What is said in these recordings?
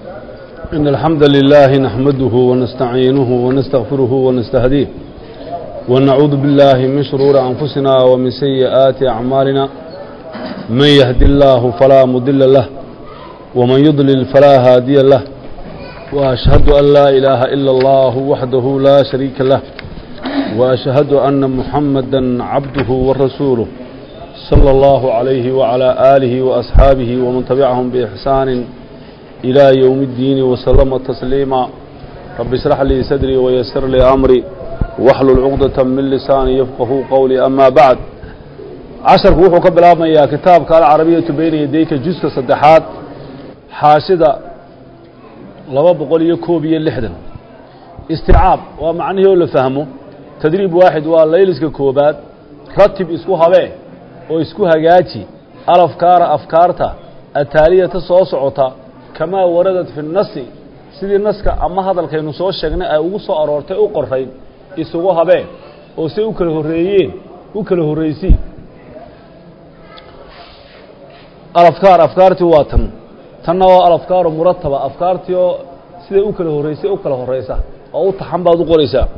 إن الحمد لله نحمده ونستعينه ونستغفره ونستهديه ونعوذ بالله من شرور أنفسنا ومن سيئات أعمالنا من يهد الله فلا مضل له ومن يضلل فلا هادي له وأشهد أن لا إله إلا الله وحده لا شريك له وأشهد أن محمدا عبده ورسوله صلى الله عليه وعلى آله وأصحابه ومن تبعهم بإحسان إلى يوم الدين وسلم تسليما رب اشرح لي صدري ويسر لي أمري واحلل عقدة من لساني يفقه قولي أما بعد casharku wuxuu ka bilaabmayaa kitaabka alcarabiyatu beyna yadayka juska saddexaad xaashida laba boqol iyo koob iyo lixdan isticaab waa macnihii oo la fahmo tadriib waaxid waa layliska koobaad ratib isku habee oo isku hagaaji alafkaara afkaarta ataaliyata soo socota kamaa waradat fi nasi sidii naska ama hadalkaynu soo sheegnay ay ugu soo aroortay u qorayn isugu habee oo say u kala horreeyeen u kala horraysi alafkaar afkaartii waa tan tanna waa alafkaaru murataba afkaartii oo siday u kala horreysay u kala horeysa oo u taxan baad u qoraysaa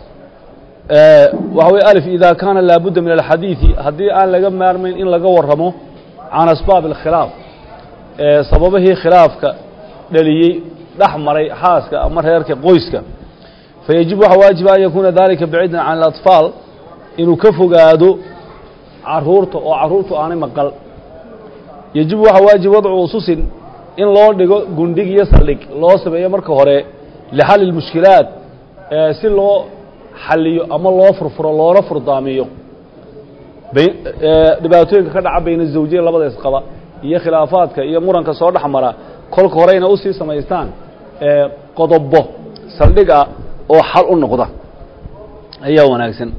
waxa weye alif idaa kaana laabudda min alxadiidi haddii aan laga maarmayn in laga warramo can asbaab alkhilaaf sababihii khilaafka dhaliyey dhex maray xaaska ama reerka qoyska fayajib waxaa waajiba an yakuuna dalika baciidan can alatfaal inuu ka fogaado caruurta oo caruurtu aanay maqal yejibu waxaa waajib wadcu ususin in loo dhigo gundhig iyo saldhig loo sameeyo marka hore lixalli lmushkilaat si loo xaliyo ama loo furfuro loona furdaamiyo dhibaatooyinka ka dhaca bayna zawjiya labada isqaba iyo khilaafaadka iyo muranka soo dhex mara kolka horeyna usii samaystaan qodobo saldhig ah oo xal u noqda ayaa wanaagsan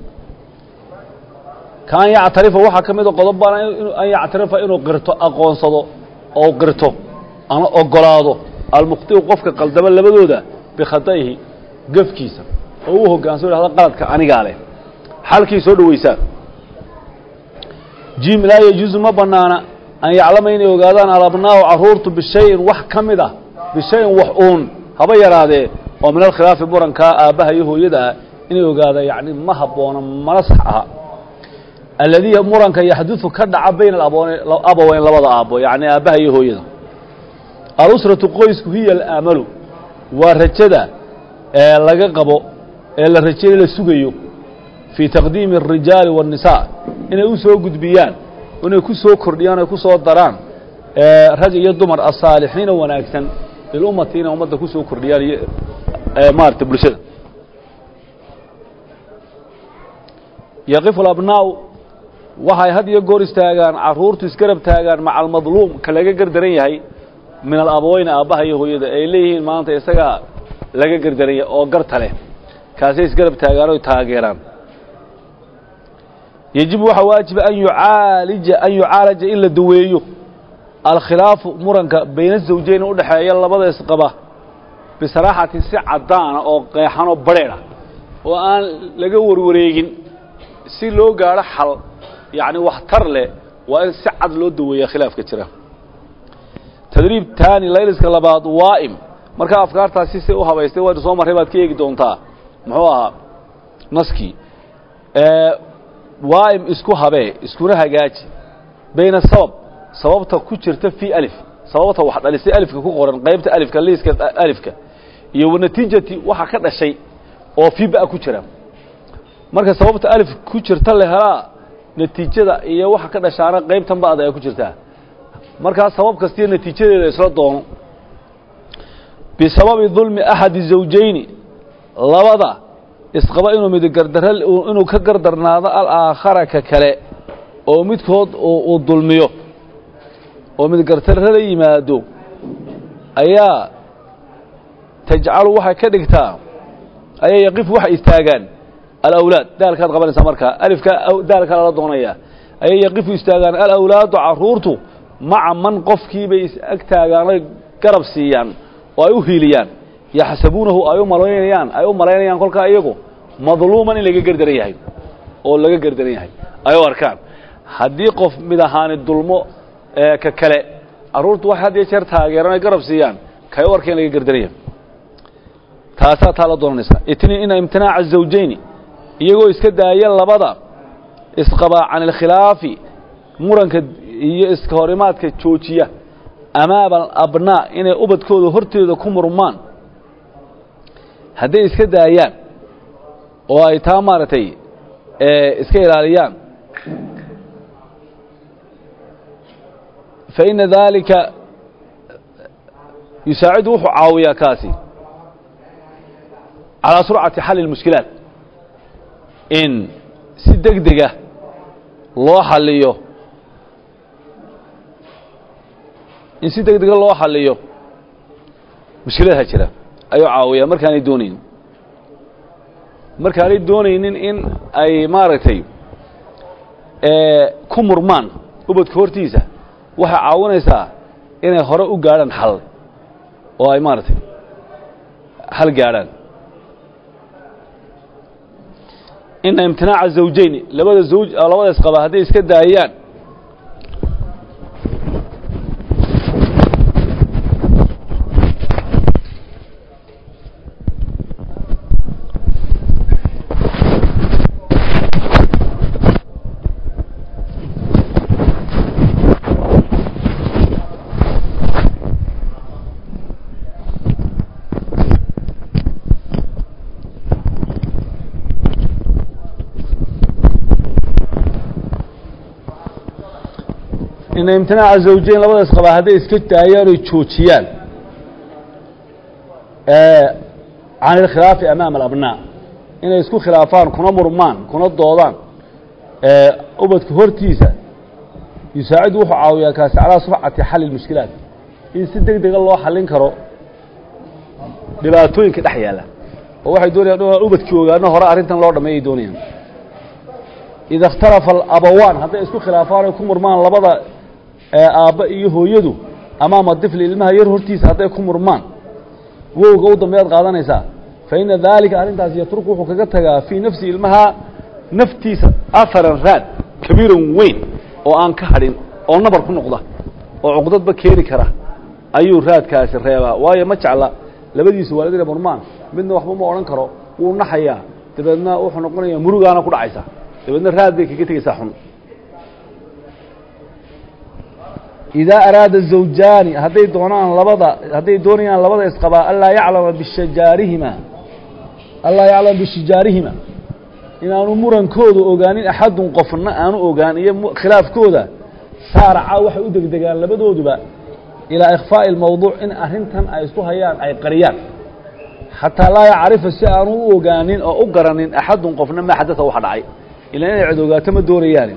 kaan yactarifa waxaa ka mida qodob baana an yactarifa inuu qirto aqoonsado oo qirto ama ogolaado almukhtiu qofka qaldama labadooda bikhata'ihi gefkiisa oo u hoggaansamo hahda qaladka anigaa leh xalkii soo dhoweysaa jim laa yajuusu ma bannaana an yaclama inay ogaadaan alabnaahu carruurtu bishayin wax ka mid ah bishayin wax uun haba yaraadee oo min alkhilaafi murankaa aabbaha iyo hooyada ah inay ogaada yacni ma habboona mana sax aha alladii muranka yaxdudu ka dhaca bayna abaweyn labada aabbo yacni aabbaha iyo hooyada alusratu qoysku hiya alaamalu waa rajada ee laga qabo ee la rajayo la sugayo fii taqdiimi الrijaali waالnisaa inay u soo gudbiyaan inay ku soo kordhiyaan ay ku soo daraan rag iyo dumar asaalixiina wanaagsan lilummati inay ummadda ku soo kordhiyaan iyo maarata bulshada yaqifu abnaa waxay had iyo goor istaagaan caruurtu isgarab taagaan maca almadluum ka laga gardaran yahay min alabaweyna aabbaha iyo hooyada ay leeyihiin maanta isagaa laga gardaran yahay oo garta leh kaasay isgarab taagaan oy taageeraan yejibu waxaa waajiba an yucaalija an yucaalaja in la daweeyo alkhilaafu muranka bayna zawjeyn u dhexeeya labada isqaba bisaraaxatin si caddaana oo qeexan oo badrheedh ah oo aan laga warwareegin si loo gaadho xal yacni wax tar leh waa in si cad loo daweeya khilaafka jira tadriib taani layliska labaad waa'im markaa afkaartaasi say u habaystay waynu soo marray baad ka eegi doontaa muxuu ahaa naskii waa'im isku habee iskuna hagaaji bayna sabab sababta ku jirta fii alif sababta wax dhalisay alifka ku qoran qaybta alifka liiska alifka iyo wanatiijati waxa ka dhashay oo fii ba ku jira marka sababta alif ku jirta la helaa natiijada iyo waxa ka dhashaana qaybtan ba'da ay ku jirtaa markaa sabab kastiyo natiijadeeda isla doono bisababi dulmi axadi zawjayni labada isqaba inuu mid gardara inuu ka gardarnaado alaakhara ka kale oo midkood uu dulmiyo oo mid gardarra la yimaado ayaa tajcalu waxay ka dhigtaa ayaa yaqifu waxay istaagaan alawlaad daalkaad qabanaysaa markaa alifka daalkaa lala doonaya ayay yaqifu istaagaan alawlaadu caruurtu maca man qofkiibay is ag taagaanoy garab siiyaan oo ay u hiiliyaan yaxsabuunahu ay u malaynayaan ay u malaynayaan kolkaa iyagu madluuman in laga gerdaran yahay oo laga gerdaran yahay ay u arkaan haddii qof mid ahaani dulmo ka kale carruurtu waxay had iyo jeer taageeran ay garab siiyaan kay u arkeen laga gardaraya taasaa taa la doonanaysaa itniin ina imtinaaca zawjayni iyagoo iska daaya labada isqabaa can alkhilaafi muranka iyo iska horimaadka joojiya amaama alabnaa inay ubadkooda horteeda ku murmaan hadday iska daayaan oo ay taa maaragtay iska ilaaliyaan fa ina daalika yusaacidu wuxuu caawiyaa kaasi calaa surcati xalli اlmushkilaat in si deg dega loo xaliyo in si deg dega loo xaliyo mushkiladaha jira ayuu caawiyaa markaanay doonaynin markaanay doonaynin in ay maaragtay ku murmaan ubadka hortiisa waxay caawinaysaa inay hore u gaadhaan xal oo ay maaragtay xal gaadhaan ina imtinaaca zawjayni labada zawj labada isqaba hadday iska daayaan ina imtinaaca zawjayn labada isqabaa hadday iska daayaan oy joojiyaan can ilkhilaafi amaama alabnaa inay isku khilaafaan kuna murmaan kuna doodaan ubadka hortiisa yusaacidu wuxuu caawiyaa kaasi calaa surcati xalli اlmushkilaat in si deg dega loo xallin karo dhibaatooyinka dhex yaalla oo waxay doonayaan inaan ubadkii ogaano hore arrintan loo dhameeyay doonayaan ida ikhtalafa alabawaan hadday isku khilaafaan oy ku murmaan labada aabba iyo hooyadu amaama difli ilmaha yar hortiisa hadday ku murmaan wowga u dambeyaad qaadanaysaa fa ina daalika arrintaas yatruku wuxuu kaga tagaa fii nafsi ilmaha naftiisa aharan raad kabiiran weyn oo aan ka hadhin oo nabar ku noqda oo cuqdadba keeni kara ayuu raadkaasi reebaa waayo ma jecla labadiisa waalid inay murmaan midna waxba ma odhan karo wuu naxayaa dabeedna wuxuu noqonayaa murugaana ku dhacaysa dabeedna raad bay kaga tegaysaa xun idaa araada zawjaani hadday doonaan labada hadday doonayaan labada isqabaa anlaa yaclama bishajaarihima anlaa yaclama bishijaarihima inaanu murankooda ogaanin axadun qofna aanu ogaan iyo khilaafkooda saaraca waxay u degdegaan labadooduba ilaa ikhfaa'i اlmawduuc in arrintan ay isku hayaan ay qariyaan xataa laa yacrifa si aanu u ogaanin oo u garanin axadun qofna maa xadasa waxa dhacay ilaa inay cid ogaato ma doonayaani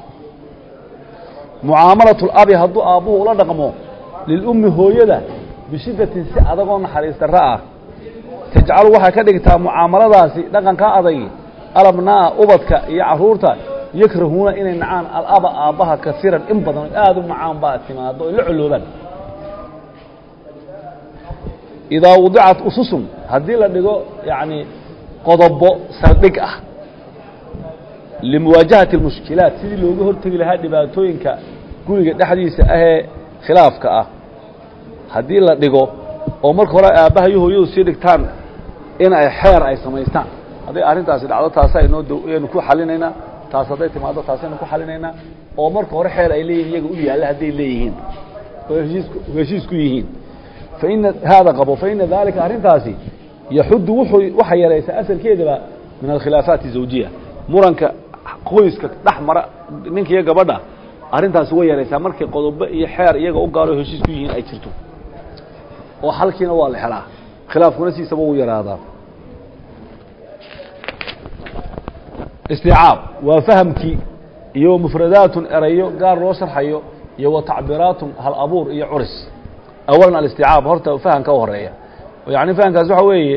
mucaamalaة اlabi hadduu aabbuhu ula dhaqmo lilummi hooyada bishiddatin si adagoo naxariis darro ah tajcalu waxay ka dhigtaa mucaamaladaasi dhaqankaa adagi alabnaa'a ubadka iyo caruurta yakrahuuna inay nacaan alaba aabbaha kasiiran in badan o aada u nacaan baa timaado oy la coloobaan idaa wadicat ususun haddii la dhigo yacni qodobo saldhig ah limuwaajahati اlmushkilaat sidii looga hortegi lahaa dhibaatooyinka guriga dhexdiisa ahee khilaafka ah haddii la dhigo oo marka hore aabbaha iyo hooyadu sii dhigtaan in ay xeer ay samaystaan hadday arrintaasi dhacdo taasa inoo aynu ku xalinaynaa taas hadday timaado taasaynu ku xalinaynaa oo marka hore xeer ay leeyihin iyaga u yaalla hadday leeyihiin oo heshiisku heshiis ku yihiin faina haada qabo faina daalika arrintaasi yaxuddu wuxuu waxay yaraysaa asalkeedaba min alkhilaafaati zawjiya muranka qoyska dhex mara ninka iyo gabadha arrintaasi way yaraysaa markay qodobo iyo xeer iyaga u gaaro heshiis ku yihiin ay jirto oo xalkiina waa la helaa khilaafkuna siisaba wuu yaraadaa isticaab waa fahamkii iyo mufradaatun erayo gaar loo sharxayo iyo wa tacbiraatun hal abuur iyo curis awalan alisticaab horta fahamka u horeeya yani fahamkaasi waxa weeye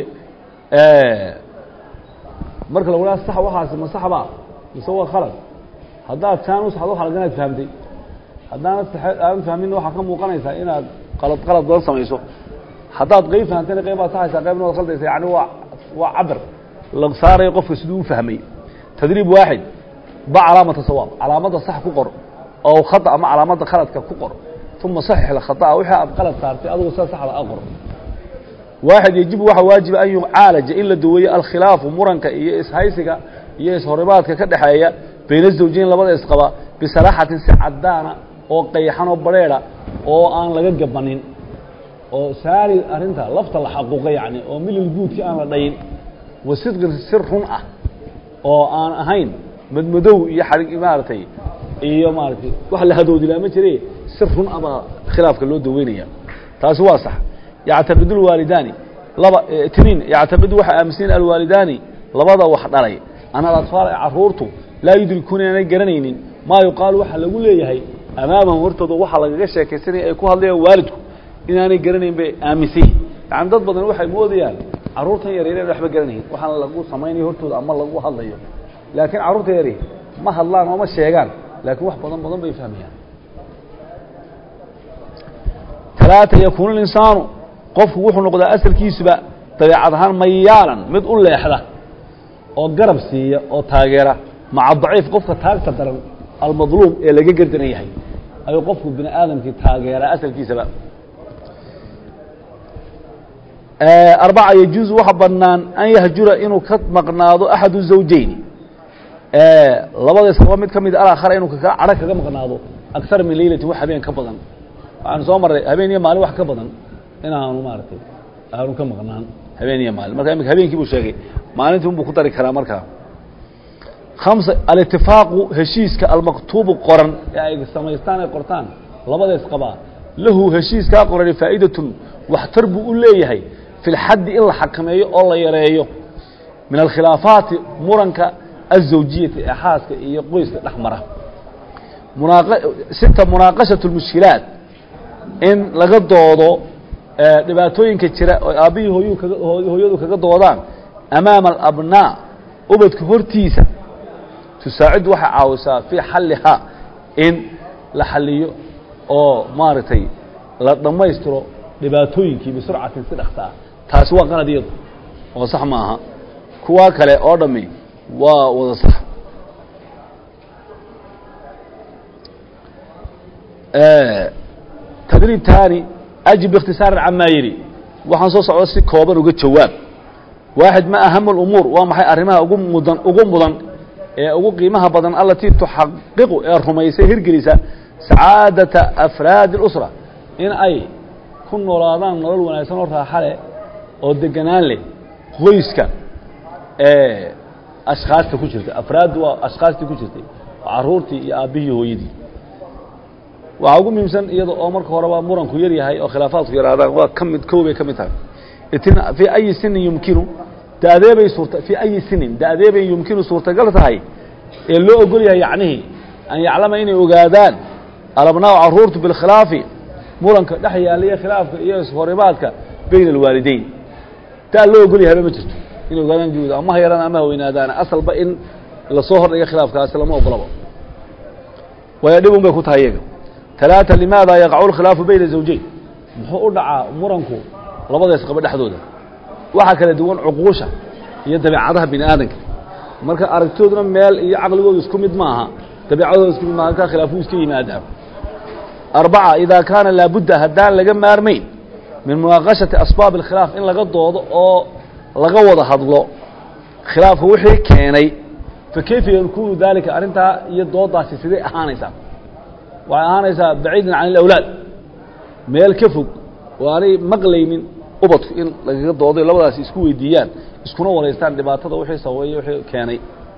marka lagu haha sax waxaasi ma sax ba mise waa khalad haddaad saan u saxdo khalad inaad fahamtay haddaanad aadan fahminna waxaa ka muuqanaysaa inaad qalad qalad badan samayso haddaad qeyb fahamtayna qayb baad saxaysaa qaybna waad khaldaysa yani waa waa cabir la saarayo qofka siduu u fahmay tadriib waaxid ba calaamata sawaab calaamadda sax ku qor oo khada ama calaamadda khaladka ku qor uma saxix alkhata'a wixii aad qalad saartay adugu sida saxda a qor waaxid yajibu waxaa waajiba an yucaalaja in la daweeyo alkhilaafu muranka iyo ishaysiga iyo ishorimaadka ka dhexeeya bayna zawjiin labada isqaba bisalaaxatin si cadaana oo qayxan oo bareeda oo aan laga gabanin oo saari arrinta lafta la xaquuqa yani oo milil guudkii aan la dhayin wa sidqin sir run ah oo aan ahayn madmadow iyo xarig maaragtay iyo maaratay wax la hadoodilaa ma jire sir run ah baa khilaafka loo daweynaya taasi waa sax yactaqidu lwaalidaani laba tiniin yactaqidu waxay aaminsan yihin alwaalidaani labada wax dhalay ana alatfaal ee caruurtu laa yudrikuuna inaanay garanaynin maa yuqaalu waxaa lagu leeyahay amaamahum hortooda waxaa lagaga sheekaysanaya ay ku hadlayaan waalidku inaanay garanayn bay aaminsan yihin yani dad badan waxay moodayaan carruurtan yar yar waxba garanayn waxaan lagu samaynayo hortooda ama lagu hadlayo laakiin carruurta yari ma hadlaan oo ma sheegaan laakiin wax badan badan bay fahmayaan talaata yakuunu linsaanu qofku wuxuu noqdaa asalkiisuba dabeecad ahaan mayaalan mid u leexda oo garab siiya oo taageera maca daciif qofka taagta daran almadluum ee laga gardaran yahay ayuu qofku bini aadamkii taageeraa asalkiisaba arbaca yajuuzu waxa banaan an yahjura inuu ka maqnaado axadu zawjeyni labada isqaba mid ka mid alaakhara inuu kaka cadho kaga maqnaado aksar min leylatin wax habeen ka badan waxaanu soo marray habeen iyo maalin wax ka badan inaanu maaragtay aanu ka maqnaan habeen iyo maalin marka imika habeenkii buu sheegay maalintii unbuu ku dari karaa markaa hamsa alitifaaqu heshiiska almaktuubu qoran ee ay samaystaan ay qortaan labada isqabaa lahu heshiiskaa qorani faa'idatun waxtar buu u leeyahay fi lxaddi in la xakameeyo oo la yareeyo min alkhilaafaati muranka azawjiyati ee xaaska iyo qoyska dhex mara sita munaaqashaة اlmushkilaat in laga doodo dhibaatooyinka jira oo aabbihii hooyuu kaga hooyadu kaga doodaan amaama alabnaa ubadka hortiisa tusaaciddu waxay caawisaa fii xallihaa in la xaliyo oo maaragtay la dhammaystiro dhibaatooyinkii bisurcatin si dhaksa ah taasi waa qalad iyadu oo sax ma aha kuwaa kale oo dhammi waa wada sax tadriib taani ajib biikhtisaarin camaa yidhi waxaan soo socdo si kooban uga jawaab waaxid ma aham اlumuur waa maxay arrimaha ugu mudan ugu mudan ee ugu qiimaha badan alatii tuxaqiqu ee rumaysa hirgelisa sacaadata afraadi اlusra in ay ku noolaadaan nolol wanaagsan oo raaxa leh oo deganaan leh qoyska ee ashkaasta ku jirta afraaddu waa ashkaastii ku jirtay caruurtii iyo aabbihii hooyadii waxaa ugu muhiimsan iyada oo marka horeba muranku yar yahay oo khilaafaadku yaraadaan waa ka mid kow bay ka mid tahay fii ayi sinin yumkinu dadeebay suurta fii ayi sinin dadeebay yumkinu suurtagal tahay ee loo ogol yahay yacnihii an yaclama inay ogaadaan alabnaa caruurtu bilkhilaafi muranka dhex yaallaiyo khilaafka iyo ishorimaadka bayna alwaalideyn taa loo ogol yahayba ma jirto inay ogaadaan juuda ama ha yaraan ama ha weynaadaana asalba in lasoo hordhiga khilaafkaasi lama ogolaba waayo dhib un bay ku tahay iyaga talaata limaada yaqacu lkhilaafu bayna zawjeyn muxuu u dhacaa muranku labada isqaba dhexdooda waxaa kala duwan cuquusha iyo dabeecadaha bini aadanka marka aragtooduna meel iyo caqligoodu isku mid maaha dabeecadooda isku mid maaha halkaa khilaafuu iska yimaadaa arbaca idaa kaana laabudda haddaan laga maarmayn min munaaqashati asbaab اlkhilaaf in laga doodo oo laga wada hadlo khilaafka wixii keenay fa kayfa yakunu dalika arrintaa iyo doodaasi siday ahaanaysaa waxay ahaanaysaa baciidan can اlawlaad meel ka fog oo aanay maqlaynin ubadku in lagaga dooday labadaasi isku weydiiyaan iskuna waraystaan dhibaatada wixii sababeeye wixii keenay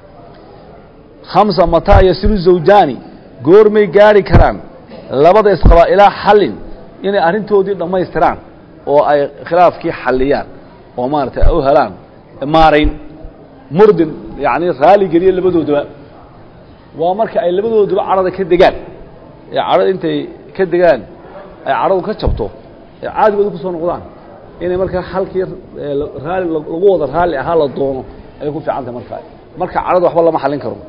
hamsa mataa yasilu zawjaani goormay gaari karaan labada isqabaa ilaa xallin inay arrintoodii dhammaystiraan oo ay khilaafkii xalliyaan oo maaragtay ay u helaan maarayn murdin yacni raali geliya labadoodaba waa marka ay labadooduba cadhada ka degaan ee cadhada intay ka degaan ay cadhadu ka jabto ee caadigooda ku soo noqdaan inay markaa halkii raali lagu wada raalli ahaa la doono ayay ku fiican tahay markaa marka cadhada waxba lama xallin karo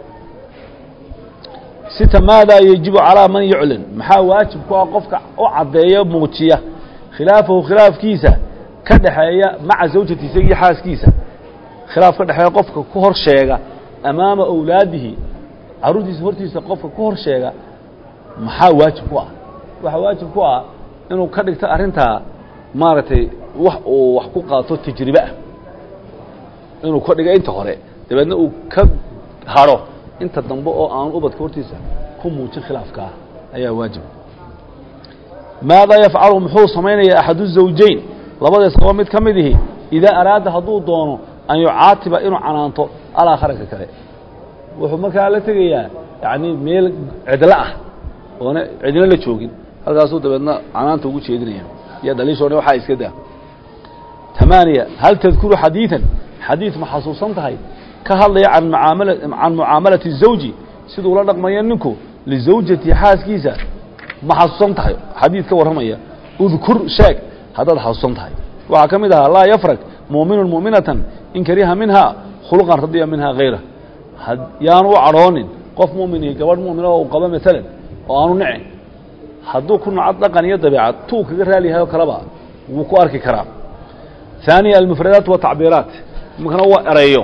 sita maadaa yajibu calaa man yuclin maxaa waajib ku ah qofka u caddeeya muujiya khilaafahu khilaafkiisa ka dhexeeya maca zawjatiisa iyo xaaskiisa khilaaf ka dhexeeya qofka ku hor sheega amaama awlaadihi carruurtiisa hortiisa qofka ku hor sheega maxaa waajib ku ah waxaa waajib ku ah inuu ka dhigto arrintaa maaragtay wax uu wax ku qaato tajribe ah inuu ka dhigo inta hore dabeedna uu ka hadho inta dambe oo aan ubadka hortiisa ku muujin khilaafkaa ayaa waajib maadaa yafcalu muxuu samaynaya axadu zawjayn labadays qaba mid ka mid ihi idaa araada hadduu doono an yucaatiba inuu canaanto alaakhranka kale wuxuu markaa la tegayaa yani meel cidlo ah oona cidlo la joogin halkaasuu dabeedna canaanta ugu jeedinaya iyo dhaliishoona waxaa iska daa tamaaniya hal tadkuru xadiidan xadiid ma xasuusan tahay ka hadlaya can mucaamala can mucaamalati zawji siduu la dhaqmayo ninku lizawjati xaaskiisa ma xasuusan tahay xadiid ka warramaya udkur sheeg haddaad xasuusan tahay waxaa ka mid ahaa laa yafrag muuminun mu'minatan in kariha minhaa khuluqan radiya minhaa hayra yaanu u cadhoonin qof mu'minihi gabadh mu'mina oo u qabo maalan oo aanu nicin hadduu ku naco dhaqan iyo dabeecad tuu kaga raaliyahay oo kaleba wuu ku arki karaa ثaaniya almufradaat watacbiiraat imikana waa erayo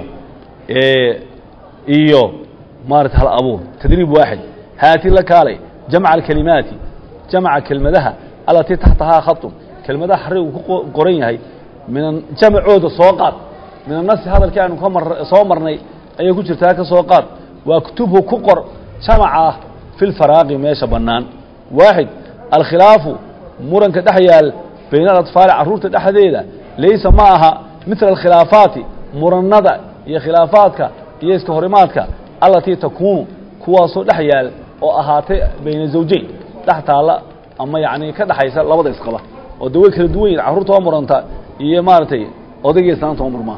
iyo maarata hal abuur tadriib waaxid haati la kaalay jamca alkelimaati jamca kelmadaha alatii taxtahaa khaطun kelmadaha xarigu ku qoran yahay min jamacooda soo qaad min anasi hadalkii aynu ka mar soo marnay ayay ku jirtaa ka soo qaad waaktubhu ku qor jamaca ah fi lfaraaqi meesha bannaan waaxid alkhilaafu muranka dhex yaal bayna alatfaali carruurta dhexdeeda laysa ma aha midla alkhilaafaati murannada iyo khilaafaadka iyo iska horimaadka allatii takuunu kuwaasoo dhex yaal oo ahaatay bayna zawjayn dhex taalla ama yacni ka dhexaysa labada isqaba oo de way kala duwan yihin carruurta oo muranta iyo maaragtay odayga islaanta oo murmaa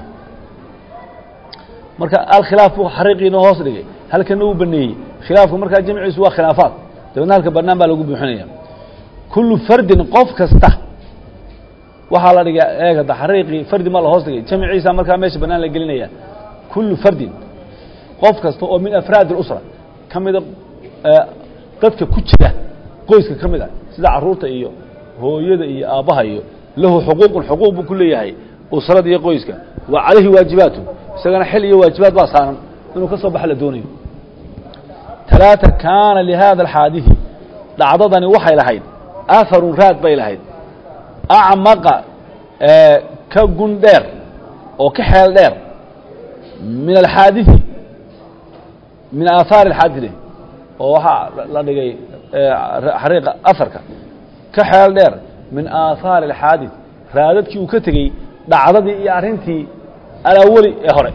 marka alkhilaaf buu xariiqiina hoos dhigay halkana uu baneeyey khilaafku markaa jamciisu waa khilaafaad dabeedna halka bannaan baa lagu buuxinaya kullu fardin qof kasta waxaa la dhigay eegada xariiqii fardi ma la hoos dhigay jamciisa markaa meesha bannaan la gelinaya kullu fardin qof kasta oo min afraad اlusra ka mida dadka ku jira qoyska ka mid a sida carruurta iyo hooyada iyo aabbaha iyo lahu xuquuqun xuquuq buu ku leeyahay usrada iyo qoyska wa calayhi waajibaatu isagana xil iyo waajibaad baa saaran inuu ka soo baxa la doonayo talaata kaana lihada alxaadiثi dhacdadani waxay lahayd aharun raad bay lahayd acmaqa ka gun dheer oo ka xeel dheer min alxaadiثi min aahaari alxaadide oo waxaa la dhigay xariiqa aharka ka xeel dheer min aahaari alxaadid raadadkii uu ka tegey dhacdadii iyo arrintii alawali ee hore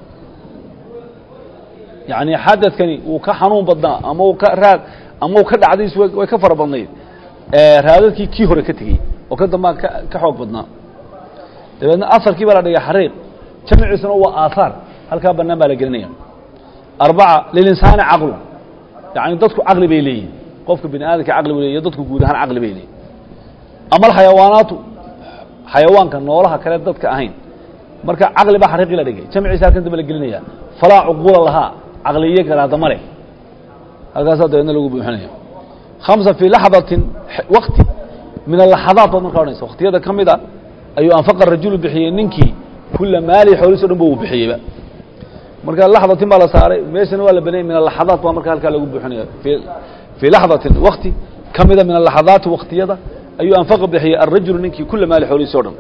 yacni xadadkani wuu ka xanuun badnaa ama uu ka raad ama uu ka dhacdayis way ka fara badnayd raadadkii kii hore ka tegey oo ka dambaa ka ka xoog badnaa dabeedna aharkii baa la dhigay xariiq jamciisuna waa aahaar halkaa bannaan baa la gelinaya arbaca lilinsaani caqlu yacni dadku caqli bay leeyihin qofka bini aadamka caqli bu leeyihin dadku guud ahaan caqli bay leeyihin ama alxayawaanaatu xayawaanka noolaha kale dadka ahayn marka caqli baa xariiqii la dhigay jamciisa halkan dambe la gelinaya falaa cuquula lahaa caqliyo garaadama leh halkaasaa dabeedna lagu buuxinaya khamsa fii laxdatin wakti min alaxadaat baad markaa odhanaysa waktiyada ka mid a ayuu anfaqa rajulu bixiyey ninkii kula maali xoolihiis o dhan ba uu bixiyeyba marka laxdatin baa la saaray meeshana waa la banayay min alaxadaat baa marka halkaa lagu buuxinaya fii laxdatin wakti ka mida min alaxadaati waktiyada ayuu anfaqa bixiyey alrajulu ninkii kula maali xoolihiis o dhan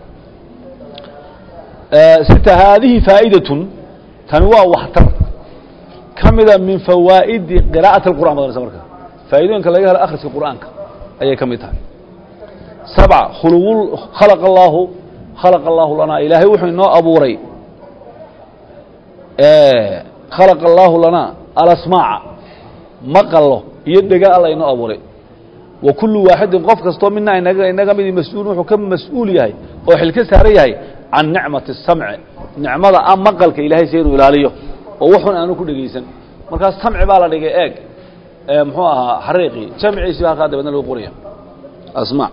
sita haadihi faa'idatun tani waa waxtar ka mida min fawaa'idi qiraa'ati اlqur'an badanaysa marka faa'iidooyinka laga helo akhriska qur'aanka ayay ka mid tahay sabca khuluw khalaqa allaahu khalaqa allaahu lanaa ilaahay wuxuu inoo abuuray khalaqa allaahu lanaa alasmaaca maqallo iyo dhega alla inoo abuuray wa kullu waaxidin qof kastoo mina inaga inaga midi mas-uul wuxuu ka mas-uul yahay oo xil ka saaran yahay can nicmati الsamci nicmada a maqalka ilaahay si inuu ilaaliyo oo waxun aanu ku dhegaysan markaas samci baa la dhigay eeg muxuu ahaa xariiqii jamciisi ba halkaa dabeedna lagu qoraya asma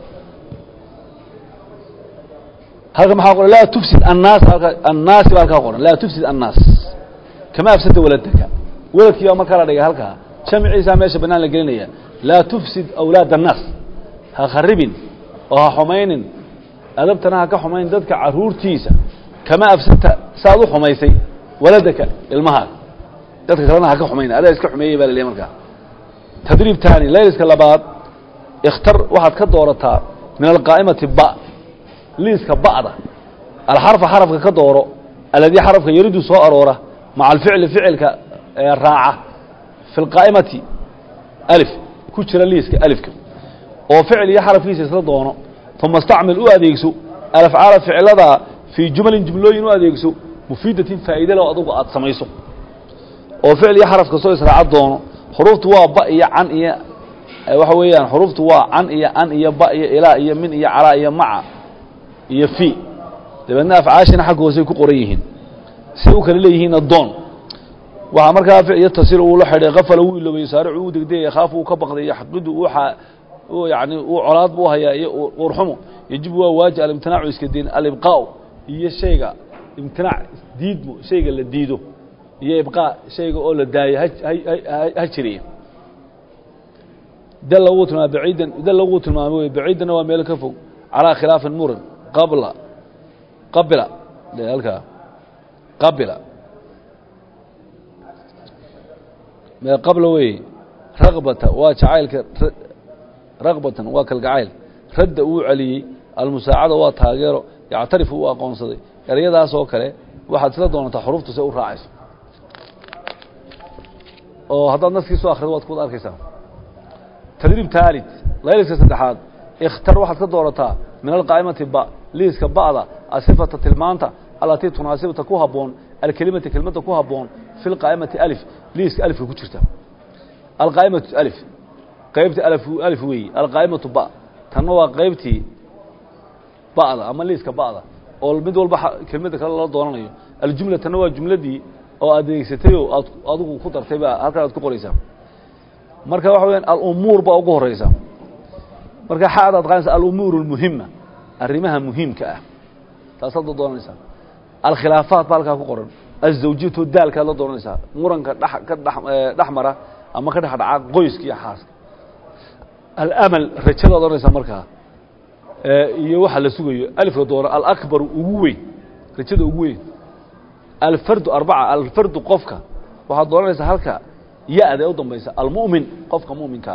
halka maxaa qoran laa tufsid annaas halka annaasi baa halkaa qoran laa tufsid annaas kama afsada waladaka waladkii baa markaa la dhigay halkaa jamciisaa meesha bannaan la gelinaya laa tufsid awlaad annaas ha kharibin oo ha xumaynin adabtana ha ka xumayn dadka caruurtiisa kama afsadta saaad u xumaysay waladaka ilmahaaga dadka kalena ha ka xumayn adaa iska xumeeyey baa la leeyahy markaa tadriib taani layliska labaad ikhtar waxaad ka doorataa min alqaa'imati ba liiska ba'da alxarfa xarafka ka dooro aladii xarafka yaridu soo aroora maca alficli ficilka ee raaca fi lqaa'imati alif ku jira liiska alifka oo ficil iyo xarafkiisa isla doono uma stacmil u adeegso alafcaala ficilada fii jumalin jumlooyin u adeegso mufiidatin faa'iide leh oo adugu aad samayso oo ficil iyo xaraf kastoo israaca doono xuruuftu waa ba iyo can iyo waxa weeyaan xuruuftu waa can iyo an iyo ba iyo ilaa iyo min iyo calaa iyo maca iyo fi dabeedna afcaashina xagga hoosey ku qoran yihiin say u kala leeyihiinna doon waxaa markaa ficil tasir uu la xidhay kafala wuu iloway saaricu uu degdegay yakhaafu uu ka baqday yaxqidu uu xa uu yani uu colaad buu hayaa iyo uurxumo yajibu waa waaji alimtinaacu iska diin alibqaa'u iyo shayga imtinaac diidmo shayga la diido iyo ibqaa shayga oo la daayo ha jiriya dalla wuu tilmaamay baciidan dalla wuu tilmaamay wey baciidanna waa meel ka fog calaa khilaafin muran qabla qabila halkaa qabila mee qabla wey raqbata waa jacaylka raqbatan waa kalgacayl radda uu celiyey almusaacada waa taageero yactarifu uu aqoonsaday ereyadaas oo kale waxaad isla doonataa xuruftu se u raacayso oo haddaad naskiisu akhrido waad kuwad arkaysaa tadriib taalid layliska saddexaad ikhtar waxaad ka doorataa min alqaa'imati ba liiska ba'da asifata tilmaanta allatii tunaasibta ku habboon alkelimati kelmadda ku habboon fi lqaa'imati alif liiska alifka ku jirta alqaa'imatu alif qaybtii alif weeyi alqaa'imatu ba tanna waa qaybtii ba'da ama liiska ba'da oo mid walba kelmadda kale lala doonanayo aljumla tanna waa jumladii oo adeegsatayoo aad adigu ku dartay baa halkan aad ku qoraysaa marka waxa weyaan alumuur baa ugu horeysa marka xaad aad qaanaysa alumuur اlmuhima arrimaha muhiimka ah taasaad la doonanaysaa alkhilaafaat baa halkaa ku qoran azawjiyatu daalkaad la doonanaysaa muranka dh ka dhex mara ama ka dhex dhaca qoyska iyo xaaska alamal rajadaad odhanaysaa markaa iyo waxa la sugayo alifka doona alakbaru ugu weyn rajada ugu weyn alfardu arbaca alfardu qofka waxaad doonanaysaa halka ya-da ee u dambaysa almu'min qofka mu'minka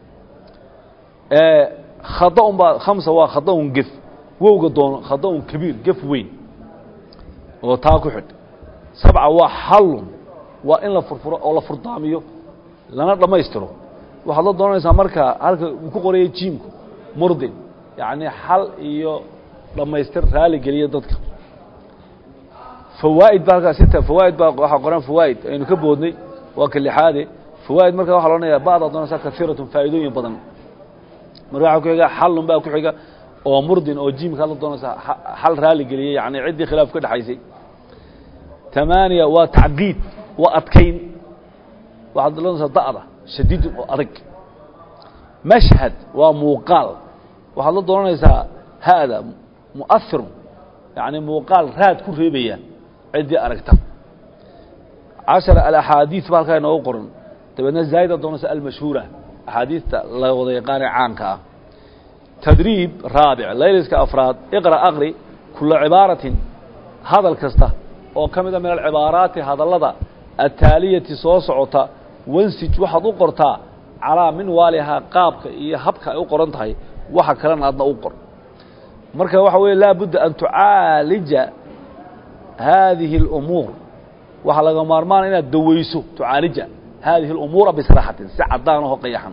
ah khadaun baa khamsa waa khadaun gef wowga doono khadaun kabiir gef weyn oo taa ku xidh sabca waa xallun waa in la furfuro oo la furdaamiyo lana dhammaystiro waxaad la doonanaysaa markaa halka uu ku qoraya jiimku murdin yacni xal iyo dhammaystir raali geliya dadka fawaa'id baa halkaa sita fawaa'id baa waxaa qoran fawaa'id aynu ka boodnay waa ka lixaade fawaa'id marka waxa la odhanaya ba'daad doonaysaa kaiiratun faa'iidooyin badan marka waxaa ku xiga xallun baa ku xiga oo murdin oo jiimkaad la doonaysaa xal raali geliyey yacni ciddii khilaaf ka dhexaysay tamaaniya waa tacqiid waa adkayn waxaad doonaysaa da'da shadiidun oo adag mashhad waa muuqaal waxaad la doonanaysaa hada mu'ahirun yacni muuqaal raad ku reebaya ciddii aragta cashara alaxaadiid ba halkaa inoogu qoran dabeedna zaa'ida doonaysa almashhuura axaadiidta la wada yaqaanee caanka ah tadriib raabic layliska afraad iqra aqri kula cibaaratin hadal kasta oo ka mida min alcibaaraati hadallada ataaliyati soo socota wansij waxaad u qortaa calaa min waalihaa qaabka iyo habka ay u qoran tahay waxa kalena aadna u qor marka waxa weeye laa budda an tucaalija haadihi اlumuur waxaa laga maarmaana inaad daweyso tucaalija haadihi اlumuura bisraaxatin si cadaan aho qayaxan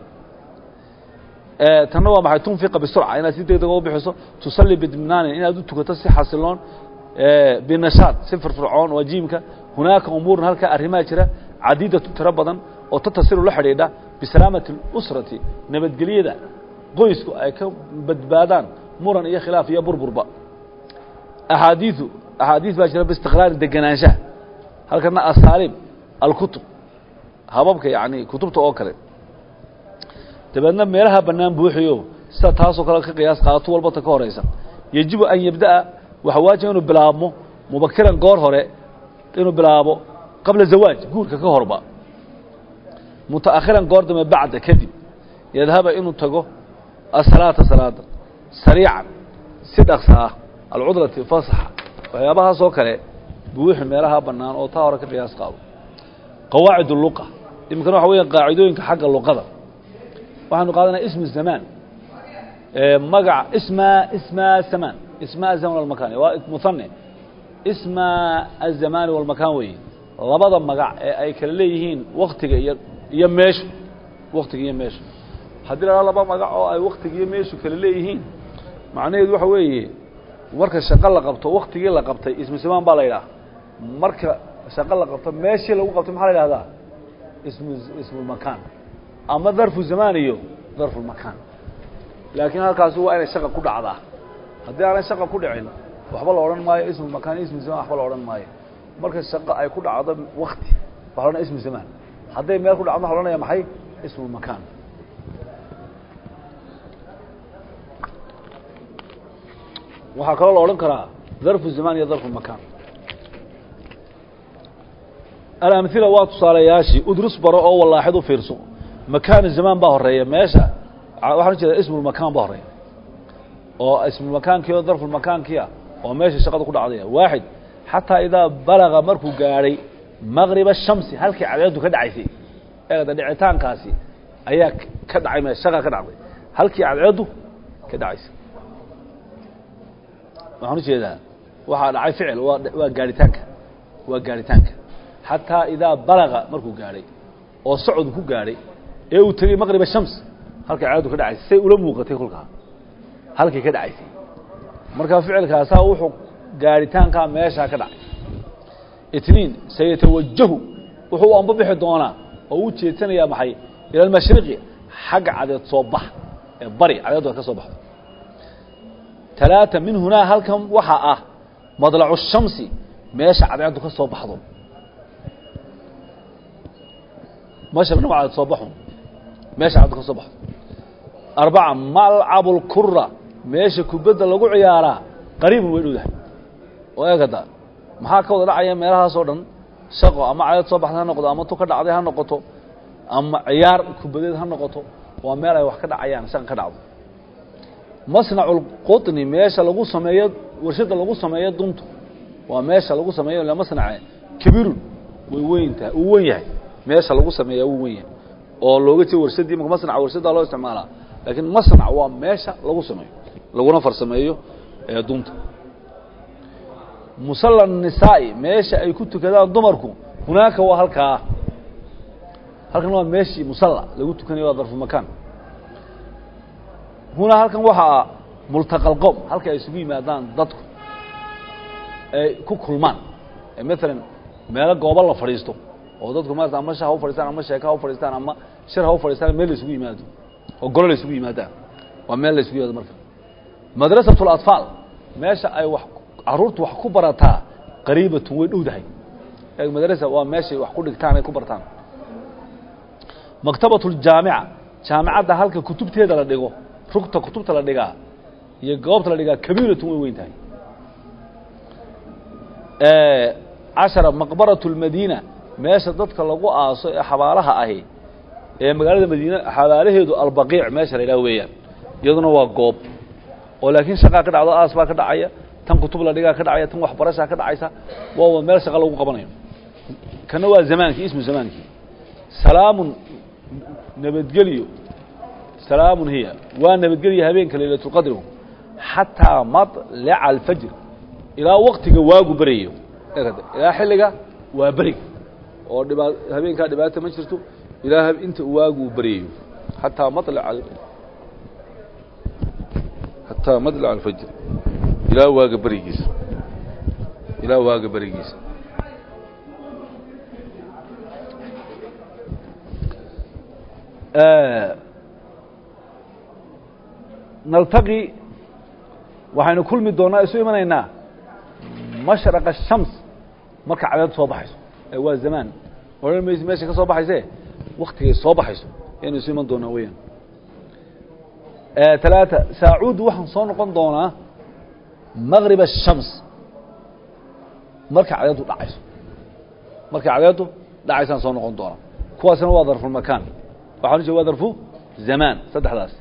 tanna waa maxay tunfiqa bisurca inaad si deg dega u bixiso tusalli bidminaanin inaad u tukato si xasiloon binashaad si firfircoon waa jiimka hunaaka umuuran halkaa arrimaa jira cadiidatu tiro badan oo tatasiru la xidhiidha bisalaamati اlusrati nabadgelyada qoysku ay ka badbaadaan muran iyo khilaaf iyo burburba axaadiiu axaadiis baa jira biistiqraari degenaanshaha halkana asaaliib alkutub hababka yani kutubta oo kale dabeedna meelaha bannaan buuxiyo sida taasoo kale ka qiyaas qaadato walba ta ka horaysa yejibu an yabda'a waxa waajiba inuu bilaabmo mubakiran goor hore inuu bilaabo qabla zawaaj guurka ka horba mutaakhiran goor dambe bacda kadib yadhaba inuu tago asalaata salaada sariican si dhaqsa ah alcudlati fasaxa waxyaabahaasoo kale buuxi meelaha bannaan oo taa hore ka qiyaas qaado qawaacid luqa iminkana waxa weya qaacidooyinka xagga luqada waxaanu qaadanaya ismu zamaan magac isma isma zamaan isma azaman walmakan waa muhane isma azamaani walmakaan weeye labada magac ee ay kala leeyihiin waktiga iyo iyo meeshu waktiga iyo meeshu haddii la laba magac oo ay waktiga iyo meeshu kala leeyihiin macnaheedu waxa weeye marka shaqo la qabto waktigii la qabtay ismu zamaan baa la yidhaha marka shaqo la qabto meeshii lagu qabtay maxaa la yidhahdaa ismu ismulmakaan ama darfu zamaan iyo darfulmakaan laakiin halkaasi waa inay shaqa ku dhacdaa haddii aanay shaqa ku dhicin waxba la odhan maayo ismulmakaan ismu zamaan waxba la odhan maayo marka shaqo ay ku dhacdo wakti waxa la odhanaya ismu zamaan hadday meel ku dhacdo waxa la odhanaya maxay ismulmakaan waxaa kaloo la odhan karaa darfu zamaan iyo darfu makaan alamhila waa tusaalayaashii udrus baro oo wallaaxid u fiirso makaanu zamaan baa horeeya meesha waxaan ujeeda ismulmakaan baa horeeya oo ismulmakaankii oo darfulmakaankiia oo meesha shaqada ku dhacdaya waaxid xataa idaa balaga markuu gaadhay maqriba shamsi halkii cadeedu ka dhacaysay eegada dhicitaankaasi ayaa ka dhacay me shaqa ka dhacday halkii cadceedu ka dhacaysay waxaan ujeedaa waxaa dhacay ficil waa waa gaaritaanka waa gaaritaanka xataa idaa balaga markuu gaadhay oo socod ku gaadhay ee uu tegey maqriba shams halkay caadadu ka dhacaysay say ula muuqatay kolkaa halkay ka dhacaysay markaa ficilkaasaa wuxuu gaaritaankaa meeshaa ka dhacay itniin sayatawajahu wuxuu u ambabixi doonaa oo u jeedsanayaa maxay ila almashriqi xagga cadeed soo bax ee bari cadeedu ay ka soo baxdo talaata min hunaa halkan waxaa ah madlacu shamsi meesha cadeedu ka soo baxdo mashriqna waa cadeed soo baxun meesha cadeed ka soo baxdo arbaca malcabu lkura meesha kubadda lagu ciyaaraa qariibun way dhowdahay oo eegada maxaa ka wada dhacaya meelahaasoo dhan shaqo ama cadeed soo baxday ha noqdo ama tu ka dhacday ha noqoto ama ciyaar kubadeed ha noqoto waa meel ay wax ka dhacayaan shaqa ka dhacdo masnacu lqutni meesha lagu sameeyo warshada lagu sameeyo duntu waa meesha lagu sameeyo ila masnace kabirun way weyntahay uu wen yahay meesha lagu sameeya wuu wen yahay oo looga jeedo warshadii imaka masnaca warshaddaa loo isticmaalaa laakiin masnac waa meesha lagu sameeyo laguna farsameeyo ee dunta musalla nisaa'i meesha ay ku tukadaan dumarku hunaaka waa halkaa halkan waa meeshii musalla lagu tukanayo waa darfu makaan hunaa halkan waxaa multaqal qowm halka ay isugu yimaadaan dadku ay ku kulmaan maalan meelo goobo la fadhiisto oo dadku maarata ama sha ha u fadhistaan ama sheeka ha u fadhiistaan ama shir ha u fadhistaan meel la isugu yimaado oo golo la isugu yimaadaan waa meel la isugu yimaado marka madrasatu اlatfaal meesha ay wax caruurtu wax ku barataa qariibatun way dhowdahay madrasa waa meeshay wax ku dhigtaan ay ku bartaan maktabat اljaamica jaamicadda halka kutubteeda la dhigo rugta kutubta la dhigaa iyo goobta la dhigaa kabiiratun way weyn tahay cashara maqbaraة اlmadiina meesha dadka lagu aaso ee xabaalaha ahi ee magaalada madiine xabaalaheedu albaqiic meesha la yidhaha weeyaan iyaduna waa goob oo laakiin shaqaa ka dhacdo aas baa ka dhacaya tan kutub la dhigaa ka dhacaya tan waxbarashaa ka dhacaysa waa meel shaqa lagu qabanayo kana waa zamaankii ismu zamaankii salaamun nabadgelyo salaamun hiya waa nabadgelya habeenka laylatulqadrigu xataa maطlaca alfajr ilaa waktiga waagu berayo ilaa xilliga waa beriga oo dhibaa habeenkaa dhibaata ma jirto ilaa inta waagu beryayo xataa maطlaca xataa maطlaca alfajr ilaa waaga berigiisa ilaa waaga berigiisa naltaqi waxaynu kulmi doonaa isu imanaynaa mashraqa الshams marka cadeed soo baxayso ee waa zamaan odhan mayse meesha ka soo baxayse waktigay soo baxayso ayaynu isu iman doonaa weyaan talaata saacuuddu waxaan soo noqon doonaa maqrib الshams marka cadeedu dhacayso marka cadeedu dhacaysaan soo noqon doonaa kuwaasna waa darfulmakaan waxaan u jeeda waa darfu zamaan saddexdaas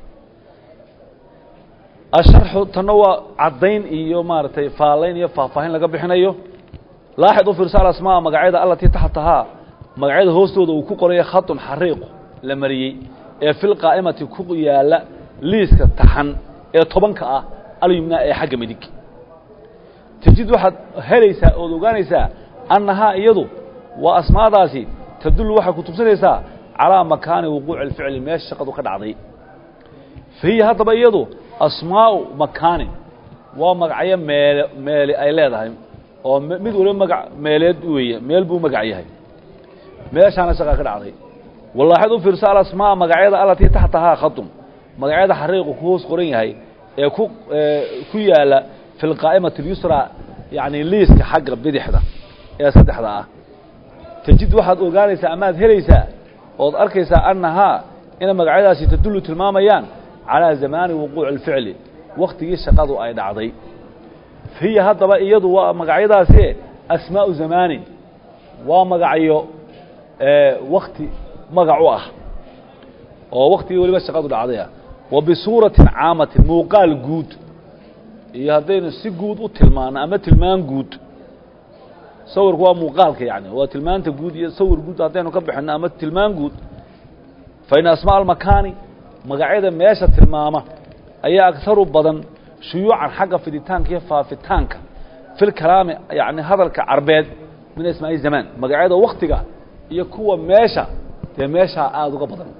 asharxu tanna waa caddayn iyo maaragtay faalayn iyo faahfaahin laga bixinayo laaxid u fiirsa alasmaa magacyada allatii taxtahaa magacyada hoostooda uu ku qorayo khatun xariiqu la mariyey ee fil qaa'imati ku yaalla liiska taxan ee tobanka ah alyumnaa ee xagga midig tajid waxaad helaysaa ood ogaanaysaa annahaa iyadu waa asmaadaasi tadullu waxay ku tubsanaysaa calaa makaani wuquuci alficli meesha shaqadu ka dhacday fa hiya haddaba iyadu asmaa'u makaanin waa magacyo meele meele ay leedahay oo mid waliba magac meeleed weeye meel buu magac yahay meeshaana shaqaa ka dhacday wallaaxid u fiirso alasmaa magacyada allatii taxtahaa khadum magacyada xariiqu ku hoos qoran yahay ee ku ku yaala fi lqaa'imati اlyusra yacni liiska xagga bidixda ee saddexda ah tajid waxaad ogaanaysaa amaad helaysaa ood arkaysaa annahaa inay magacyadaasi tadullu tilmaamayaan calaa zamaani wuquuci اlficli waktigii shaqadu ay dhacday hiya haddaba iyadu waa magacyadaasi asmaau zamaanin waa magacyo wakti magac u ah oo waktigii weliba shaqadu dhacdaya wa bisuuratin caamatin muuqaal guud iyo haddaynu si guud u tilmaano ama tilmaan guud sawirku waa muuqaalka yani waa tilmaanta guud iyo sawir guud haddaynu ka bixino ama tilmaan guud fa in asmaa almakaani magacyada meesha tilmaama ayaa agharu badan shuyuucan xagga fiditaanka iyo faafitaanka fil kalaami yani hadalka carbeed min asmaa'i zamaan magacyada waktiga iyo kuwa meesha dee meeshaa aada uga badan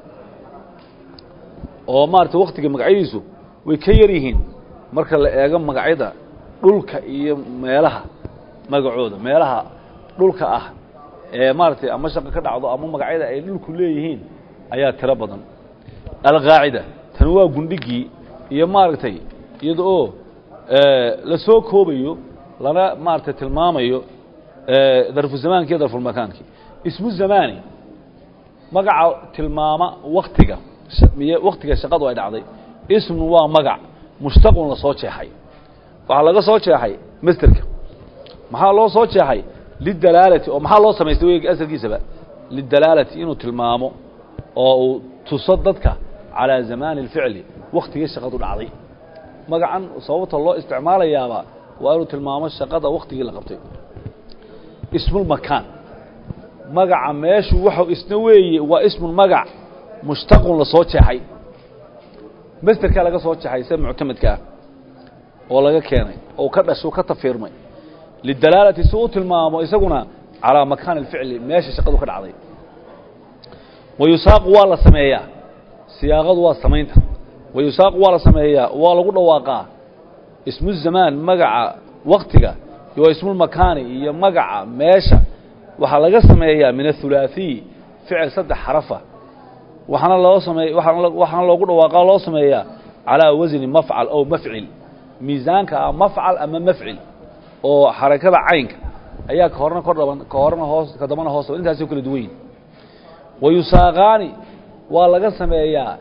oo maarata waktiga magacyadiisu way ka yar yihiin marka la eego magacyada dhulka iyo meelaha magacooda meelaha dhulka ah ee maaratay ama shaqo ka dhacdo ama magacyada ay dhulku leeyihiin ayaa tiro badan alqaacida tani waa gundhigii iyo maaragtay iyada oo la soo koobayo lana maaragtay tilmaamayo darfu zamaanki iyo darfulmakaankii ismu zamaani magaca tilmaama waktiga waktiga shaqadu ay dhacday ismun waa magac mushtaqun la soo jeexay waxaa laga soo jeexay masterka maxaa loo soo jeexay lidalaalati oo maxaa loo samaystay weyga asalkiisaba lidalaalati inuu tilmaamo oo uu tuso dadka calaa zamaani اlficli waktigii shaqadu dhacday magacan sababta loo isticmaalayaaba waa inuu tilmaamo shaqada waktigii la qabtay ismulmakaan magaca meeshu waxau isna weeye waa ismun magac mushtaqun la soo jeexay masterkaa laga soo jeexay sida muctamadka ah oo laga keenay oo ka dhasho ka tafiirmay lidalaalati si u tilmaamo isaguna calaa makaani اlficli meesha shaqadu ka dhacday wa yusaaqu waa la sameeyaa siyaaqadu waa samaynta wa yusaaqu waa la sameeyaa waa lagu dhawaaqaa ismu zamaan magaca waktiga iyo ismulmakaani iyo magaca meesha waxaa laga sameeyaa min athulaathiy ficil saddex xarafa waxaana loo sameey waaan waxaana loogu dhawaaqaa loo sameeyaa calaa wasni mafcal ow mafcil miisaanka ah mafcal ama mafcil oo xarakada caynka ayaa ka horna kor dhaban ka horna hoos ka dambana hoos dhaban intaasoo kala duwan yihin wa yusaaqaani waa laga sameeyaa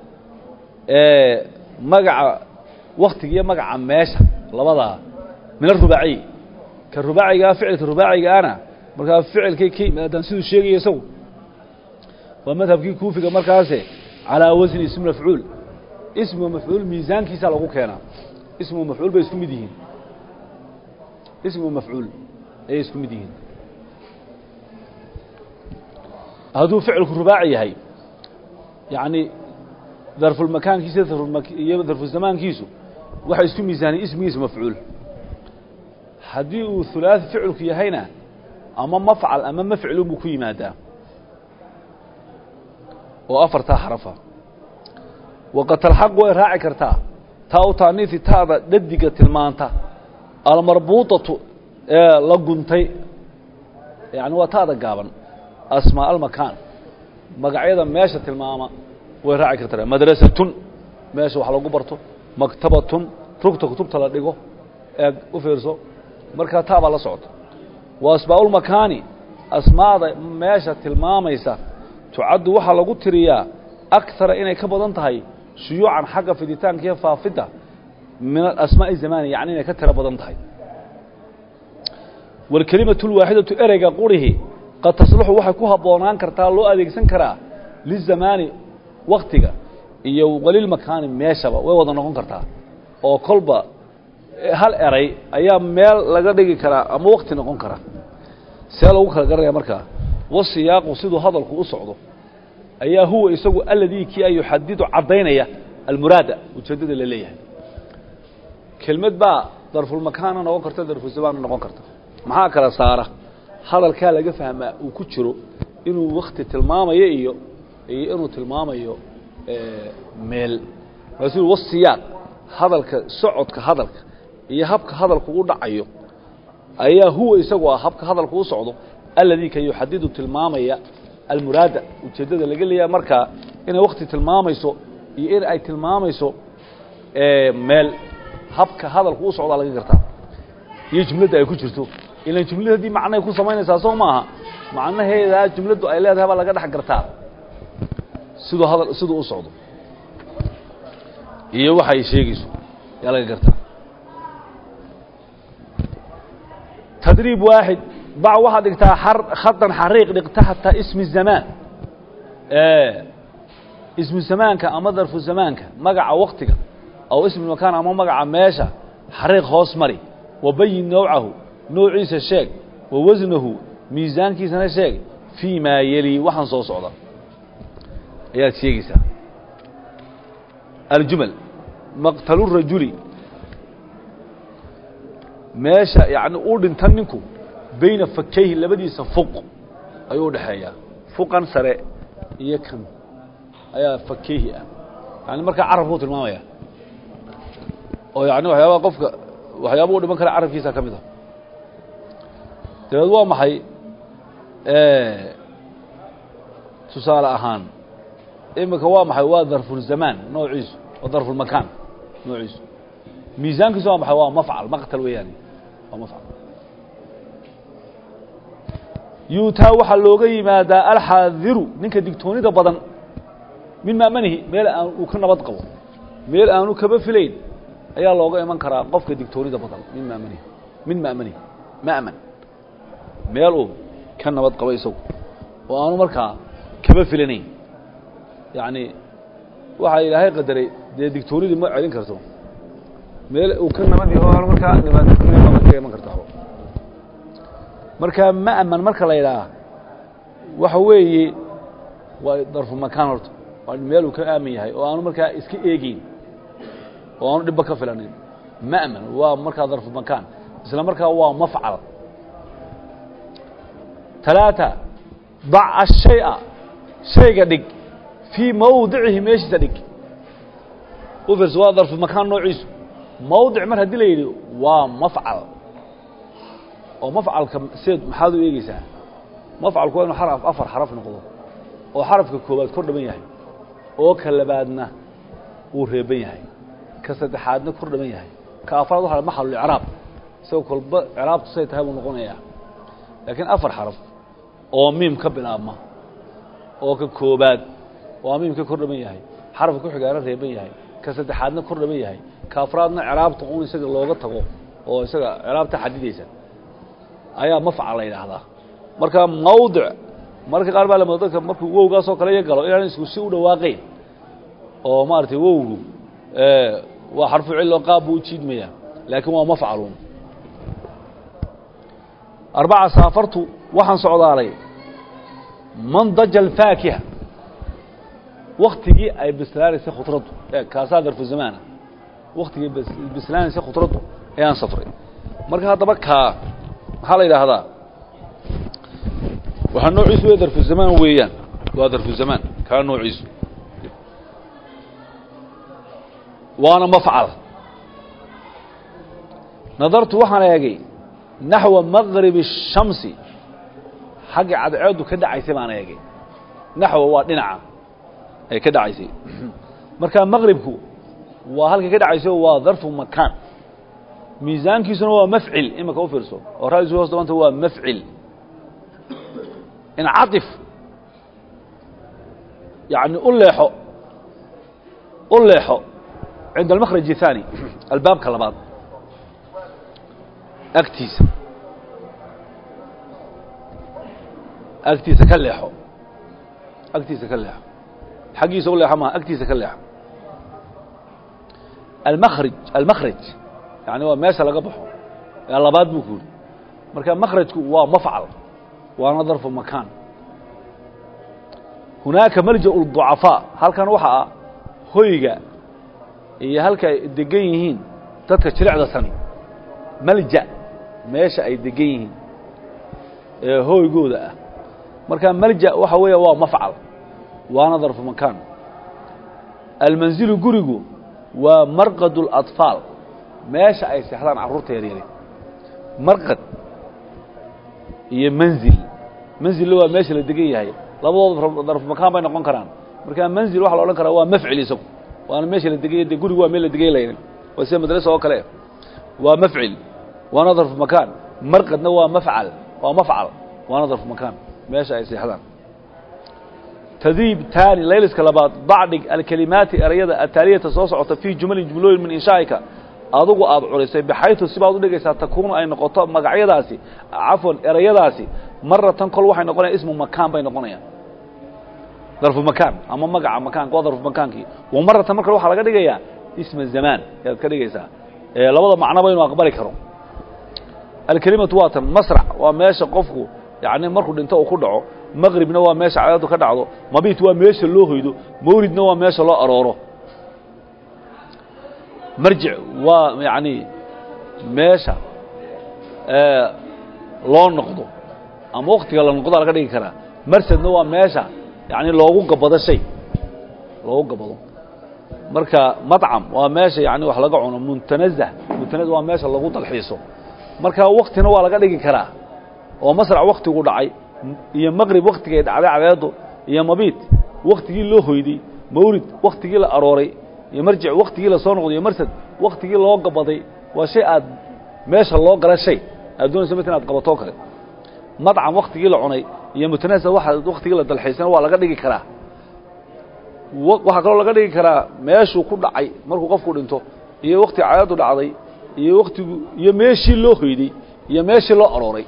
magaca waktiga iyo magaca meesha labadaa min arubaaciy ka rubaacigaa ficilka rubaacigaana markaa ficilkay ka yimaadaan siduu sheegaya isagu waa madhabkii kuufiga markaase calaa wasni ismi mafcuul ismu mafcuul miisaankiisaa lagu keenaa ismu mafcuul bay isku mid yihiin ismu mafcuul ayay isku mid yihiin hadduu ficilku rubaaci yahay yacni darfulmakaankiisa iyo darfuzamaankiisu waxay isku miisaaniyeen ismigiisa mafcuul haddii uu hulaaثi ficilku yahayna ama mafcal ama mafcilun buu ku yimaadaa oo afartaa xarafa waqad talxaqu way raaci kartaa taa u taaniisi taada dhadiga tilmaanta almarbuuطatu ee la guntay yani waa taada gaaban asmaa almakaan magacyada meesha tilmaama way raaci kartaa madrasatun meesha wax lagu barto maktabatun rugta kutubta la dhigo eeg u fiirso markaa taabaa la socota wa asmaa'ulmakaani asmaada meesha tilmaamaysa tucaddu waxaa lagu tiriyaa akara inay ka badan tahay shuyuucan xagga fiditaanka iyo faafidda min asmaa'i zamani yacni inay ka tiro badan tahay waalkelimatu lwaaxidatu ereyga qurihi qad tasluxu waxay ku habboonaan kartaa loo adeegsan karaa lizamaani waktiga iyo walilmakaani meeshaba way wada noqon kartaa oo kolba hal eray ayaa meel laga dhigi karaa ama wakti noqon kara see lagu kala garanaya markaa wasiyaaqu siduu hadalku u socdo ayaa huwa isagu aladii kii a yuxadidu caddaynaya almuraada ujeeddada la leeyahay kelmad baa darfulmakaana noqon karta darfulzamaanna noqon karta maxaa kala saara hadalkaa laga fahmaa uu ku jiro inuu wakti tilmaamayo iyo iyo inuu tilmaamayo meel markaasuu wasiyaaq hadalka socodka hadalka iyo habka hadalku u dhacayo ayaa huwa isagu ah habka hadalku u socdo alladii ka yuxadidu tilmaamaya almuraada ujeeddada laga leeyahay markaa inay wakti tilmaamayso iyo in ay tilmaamayso meel habka hadalku u socdaa laga gartaa iyo jumladda ay ku jirto ilan jumlad haddii macnahay ku samaynaysaa soo maaha macnaheedaa jumladdu ay leedahay baa laga dhex gartaa siduu hadal siduu u socdo iyo waxa ay sheegayso yaa laga gartaa tadriib waaxid bac waxaad dhigtaa khadan xariiq dhig taxta ismi zamaan ismu zamaanka ama darfu zamaanka magaca waktiga aw ismi makaan ama magaca meesha xariiq hoos mari wabayin nawcahu noociisa sheeg wa wasnahu miisaankiisana sheeg fii maa yeli waxaan soo socda ayaad sheegaysaa aljumal maqtalu rajuli meesha yani uu dhinta ninku bayna fakayhi labadiisa fuq ayuu udhaxeeyaa fuqan sare iyo kan ayaa fakayhi ah yani markaa carabkuu tilmaamaya oo yani waxyaabaha qofka waxyaaba u dhiman kara carabkiisa ka mid a dabeed waa maxay tusaale ahaan imika waa maxay waa darfulzamaan noociisu waa darfulmakaan noociisu miisaankiisu waa maxay waa mafcal maqtal weeyaani waa mafcal yuutaa waxaa looga yimaadaa alxaadiru ninka digtoonida badan min maamanihi meel aan uu ka nabad qabo meel aanu kaba filayn ayaa looga iman karaa qofka digtoonida badan min maamanihi min ma'manihi ma'man meel uu ka nabad qabo isagu oo aanu markaa kaba filanayn yacni waxaa ilaahay qadaray dee digtoonidii ma celin karto meel uu ka nabad yaho aan markaa dhibaato ka iman karta markaa ma'man marka la yidhaaha waxa weeye waa darfu makaan horta waa meel uu ka aamin yahay oo aanu markaa iska eegeyn oo aanu dhibba ka filanin ma'man waa markaa darfu makaan isla markaa waa mafcal talaata dac ashaya shayga dhig fii mawdicihi meeshiisa dhig u fiirso waa darfu makaan noociisu mawdic mar haddii la yidhi waa mafcal oo mafcalka seed maxaad u eegeysaa mafcalku waa inu xaraf afar xaraf noqdo oo xarafka koowaad kor dhaban yahay oo ka labaadna wuu reeban yahay ka saddexaadna kor dhaban yahay ka afraad waxa maxalulicraab isagoo kolba ciraabtu say tahay buu noqonayaa laakiin afar xaraf oo miim ka bilaabma oo ka koobaad waa miim ka kor dhaban yahay xarafka ku xigaana reeban yahay ka saddexaadna kor dhaban yahay ka afraadna ciraabta un isaga looga tago oo isaga ciraabta xadidaysa ayaa mafcal la yidhaahdaa marka mawdic marka qaar baa la dadka markuu wowgaasoo kale iyo galo inaan isku si u dhawaaqayn oo maaragtay wowgu waa xarfu cillo qaab buu u jiidmaya laakiin waa mafcaluun arbaca saafartu waxaan socdaalay mandaja alfaakiha waktigii ay bislaanaysay khudraddu e kaasaa darfu zamaana waktigii bislaanaysay khudraddu ayaan safray marka haddaba kaa maxaa la yidhaahdaa waxaa noociisu w darfu zamaan weeyaan waa darfu zamaan kaa noociisu waana mafcal nadartu waxaan eegay naxwa maqrib الshamsi xagga cadceedu ka dhacaysay baan eegay naxwa waa dhinaca ay ka dhacaysay marka maqribku waa halkay ka dhacayso waa darfu makaan miisaankiisuna waa mafcil imika u fiirso oo raadisu hoos dabanta waa mafcil incaطif yani u leexo u leexo cinda almakraj الثaanي albaabka labaad agtiisa agtiisa ka leexo agtiisa ka leexo xaggiisa u leexo maha agtiisa ka leexo almakraj almakraj yani waa meesha laga baxo ee labaad buu ku yidhi marka makrajku waa mafcal waana darfu makaan hunaaka malja الضucafaa halkan waxa ah hoyga iyo halka ay degan yihiin dadka jilicda sani malja meesha ay degan yihiin ee hooygooda ah marka malja waxa weeya waa mafcal waana darfu makaan almanzilu gurigu waa marqad اlaطfaal meesha ay seexdaan carruurta yaryari marqad iyo manzil manzilla waa meesha la degan yahay labadooda darfu makaan bay noqon karaan marka manzil waxa la odhan karaa waa mafcil isagu waana meesha la deganya de gurigu waa meel la degay laynin waa sida madrasa oo kale waa mafcil waana darfu makaan marqadna waa mafcal waa mafcal waana darfu makaan meesha ay seexdaan tadriib taani layliska labaad bacdig alkelimaati erayada ataaliyata soo socota fii jumalin jumlooyin min inshaa'ika adugu aad culisay baxaytu sibaad udhigaysaa takuunu ay noqoto magacyadaasi cafwan erayadaasi maratan kol waxay noqonayan ismu makaan bay noqonayaan darfu makaan ama magaca makaanka waa darfu makaankii wa maratan marka waxaa laga dhigayaa isma zamaan ayaad ka dhigaysaa labada macnoba inuu aqbali karo alkelimatu waa tan masrac waa meesha qofku yani markuu dhinto uu ku dhaco maqribna waa meesha cadadu ka dhacdo mabit waa meesha loo hoydo mawlidna waa meesha loo arooro marjic waa yani meesha loo noqdo ama waktiga la noqdaa laga dhigi karaa marsadna waa meesha yani loogu gabado shay loogu gabado marka madcam waa meesha yani wax laga cuno muntanazah muntanazah waa meesha lagu dalxiiso marka waktina waa laga dhigi karaa oo masrac waktigu dhacay iyo maqrib waktigay dhacday cadeedu iyo mabiit waktigii loo hoyday mawlid waktigii la arooray iyo marjic waktigii la soo noqday iyo marsad waktigii loo gabaday waa shay aad meesha loo gala shay aad doonayso mid inaad qabatoo kale madcam waktigii la cunay iyo mutanasa waa waktigii la dalxiisana waa laga dhigi karaa waxaa kaloo laga dhigi karaa meeshuu ku dhacay markuu qofku dhinto iyo wakti cadeedu dhacday iyo waktigu iyo meeshii loo hoyday iyo meeshii loo arooray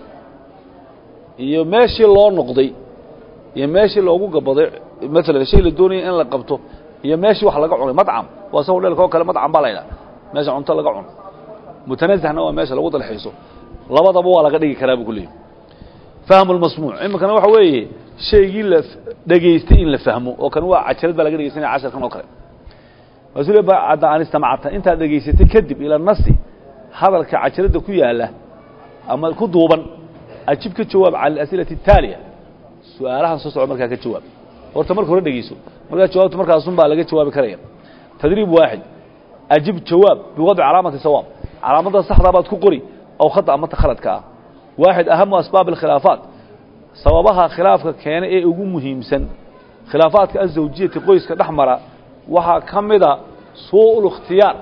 iyo meeshii loo noqday iyo meeshii loogu gabaday maalan shay la doonaya in la qabto iyo meeshii wax laga cunay madcam waa saw dheelka oo kale madcam baa la ydhaha meesha cunto laga cuno mutanazahna waa meesha lagu dalxiiso labadaba waa laga dhigi karaa buu ku leeyay fahmu lmasmuuc iminkana waxa weeye shaygii la dhegaystay in la fahmo oo kan waa cajalad baa laga dhegeysanaya casharkan oo kale rasuul bacda an istamacta intaad dhegaysatay kadib ila nasi hadalka cajaladda ku yaala ama ku duuban ajib ka jawaab cala asilati الtaaliya su-aalahan soo socda markaa ka jawaab horta marka hore dhegeyso markaa jawaabta markaasun baa laga jawaabi karaya tadriib waaxid ajib jawaab biwadci calaamati sawaab calaamadda saxdaa baad ku qori aw khata amata khaladka ah waaxid ahamu asbaab اkhilaafaat sababaha khilaafka keena ee ugu muhiimsan khilaafaadka azawjiyati qoyska dhex mara waxaa ka mida suu اlاkhtiyaar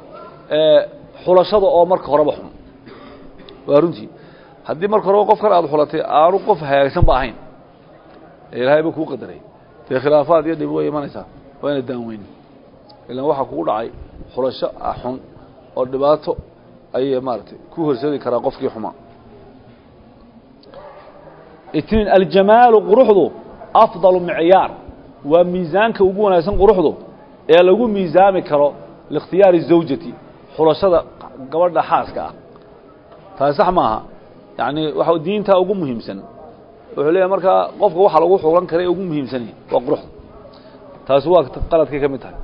xulashada oo marka horeba xun waa runtii haddii marka horeba qofkan aada xulatay aanu qof hagaagsan ba ahayn ilaahay ba kuu qadaray dee khilaafaad iyo dhib way imanaysaa waa ina daanweyn ilan waxaa kugu dhacay xulasho xun oo dhibaato ayay maaragtay ku horseedi karaa qofkii xumaa itniin aljamaalu quruxdu afdalu micyaar waa miisaanka ugu wanaagsan quruxdu ee lagu miisaami karo liikhtiyaari zawjati xulashada gabadha xaaska ah taasi sax maaha yacni waxa diintaa ugu muhiimsan wuxuu leeyahay markaa qofka waxa lagu xulan kara ee ugu muhiimsanya waa quruxda taasi waa qaladkay ka mid tahay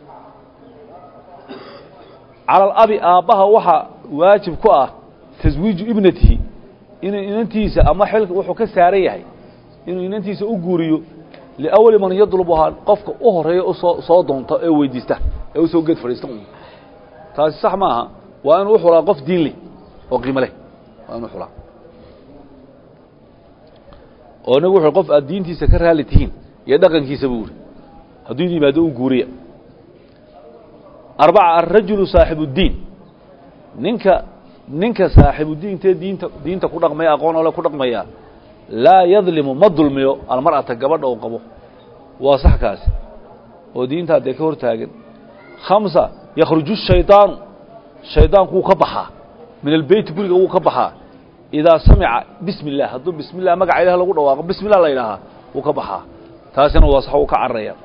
cala alabi aabbaha waxaa waajib ku ah taswiiju ibnatihi inuu inantiisa ama xilka wuxuu ka saaran yahay inuu inantiisa u guuriyo liawali man yadlubuhaa qofka u horeeya usoo soo doonta ee weydiista ee usoo geed fadhiista taasi sax maaha waa inuu uxulaa qof diin leh oo qiimo leh waa inu xulaa oo nabigu wuxu qof aad diintiisa ka raali tihiin iyo dhaqankiisa buu uri hadduu idin yimaado u guuriya arbaca alrajulu saaxibu اddiin ninka ninka saaxibudiintee diinta diinta ku dhaqmaya aqoon ole ku dhaqmaya laa yadlimu ma dulmiyo almar'ata gabadha uu qabo waa sax kaasi oo diintaa dee ka hor taagan khamsa yakhruju shaydaanu shaydaanku wuu ka baxaa min albeyti guriga wuu ka baxaa idaa samica bismi اllah hadduu bismi llah magaca ilah lagu dhawaaqo bismi llah la yidhaahaa wuu ka baxaa taasina waa sax uu ka cararaya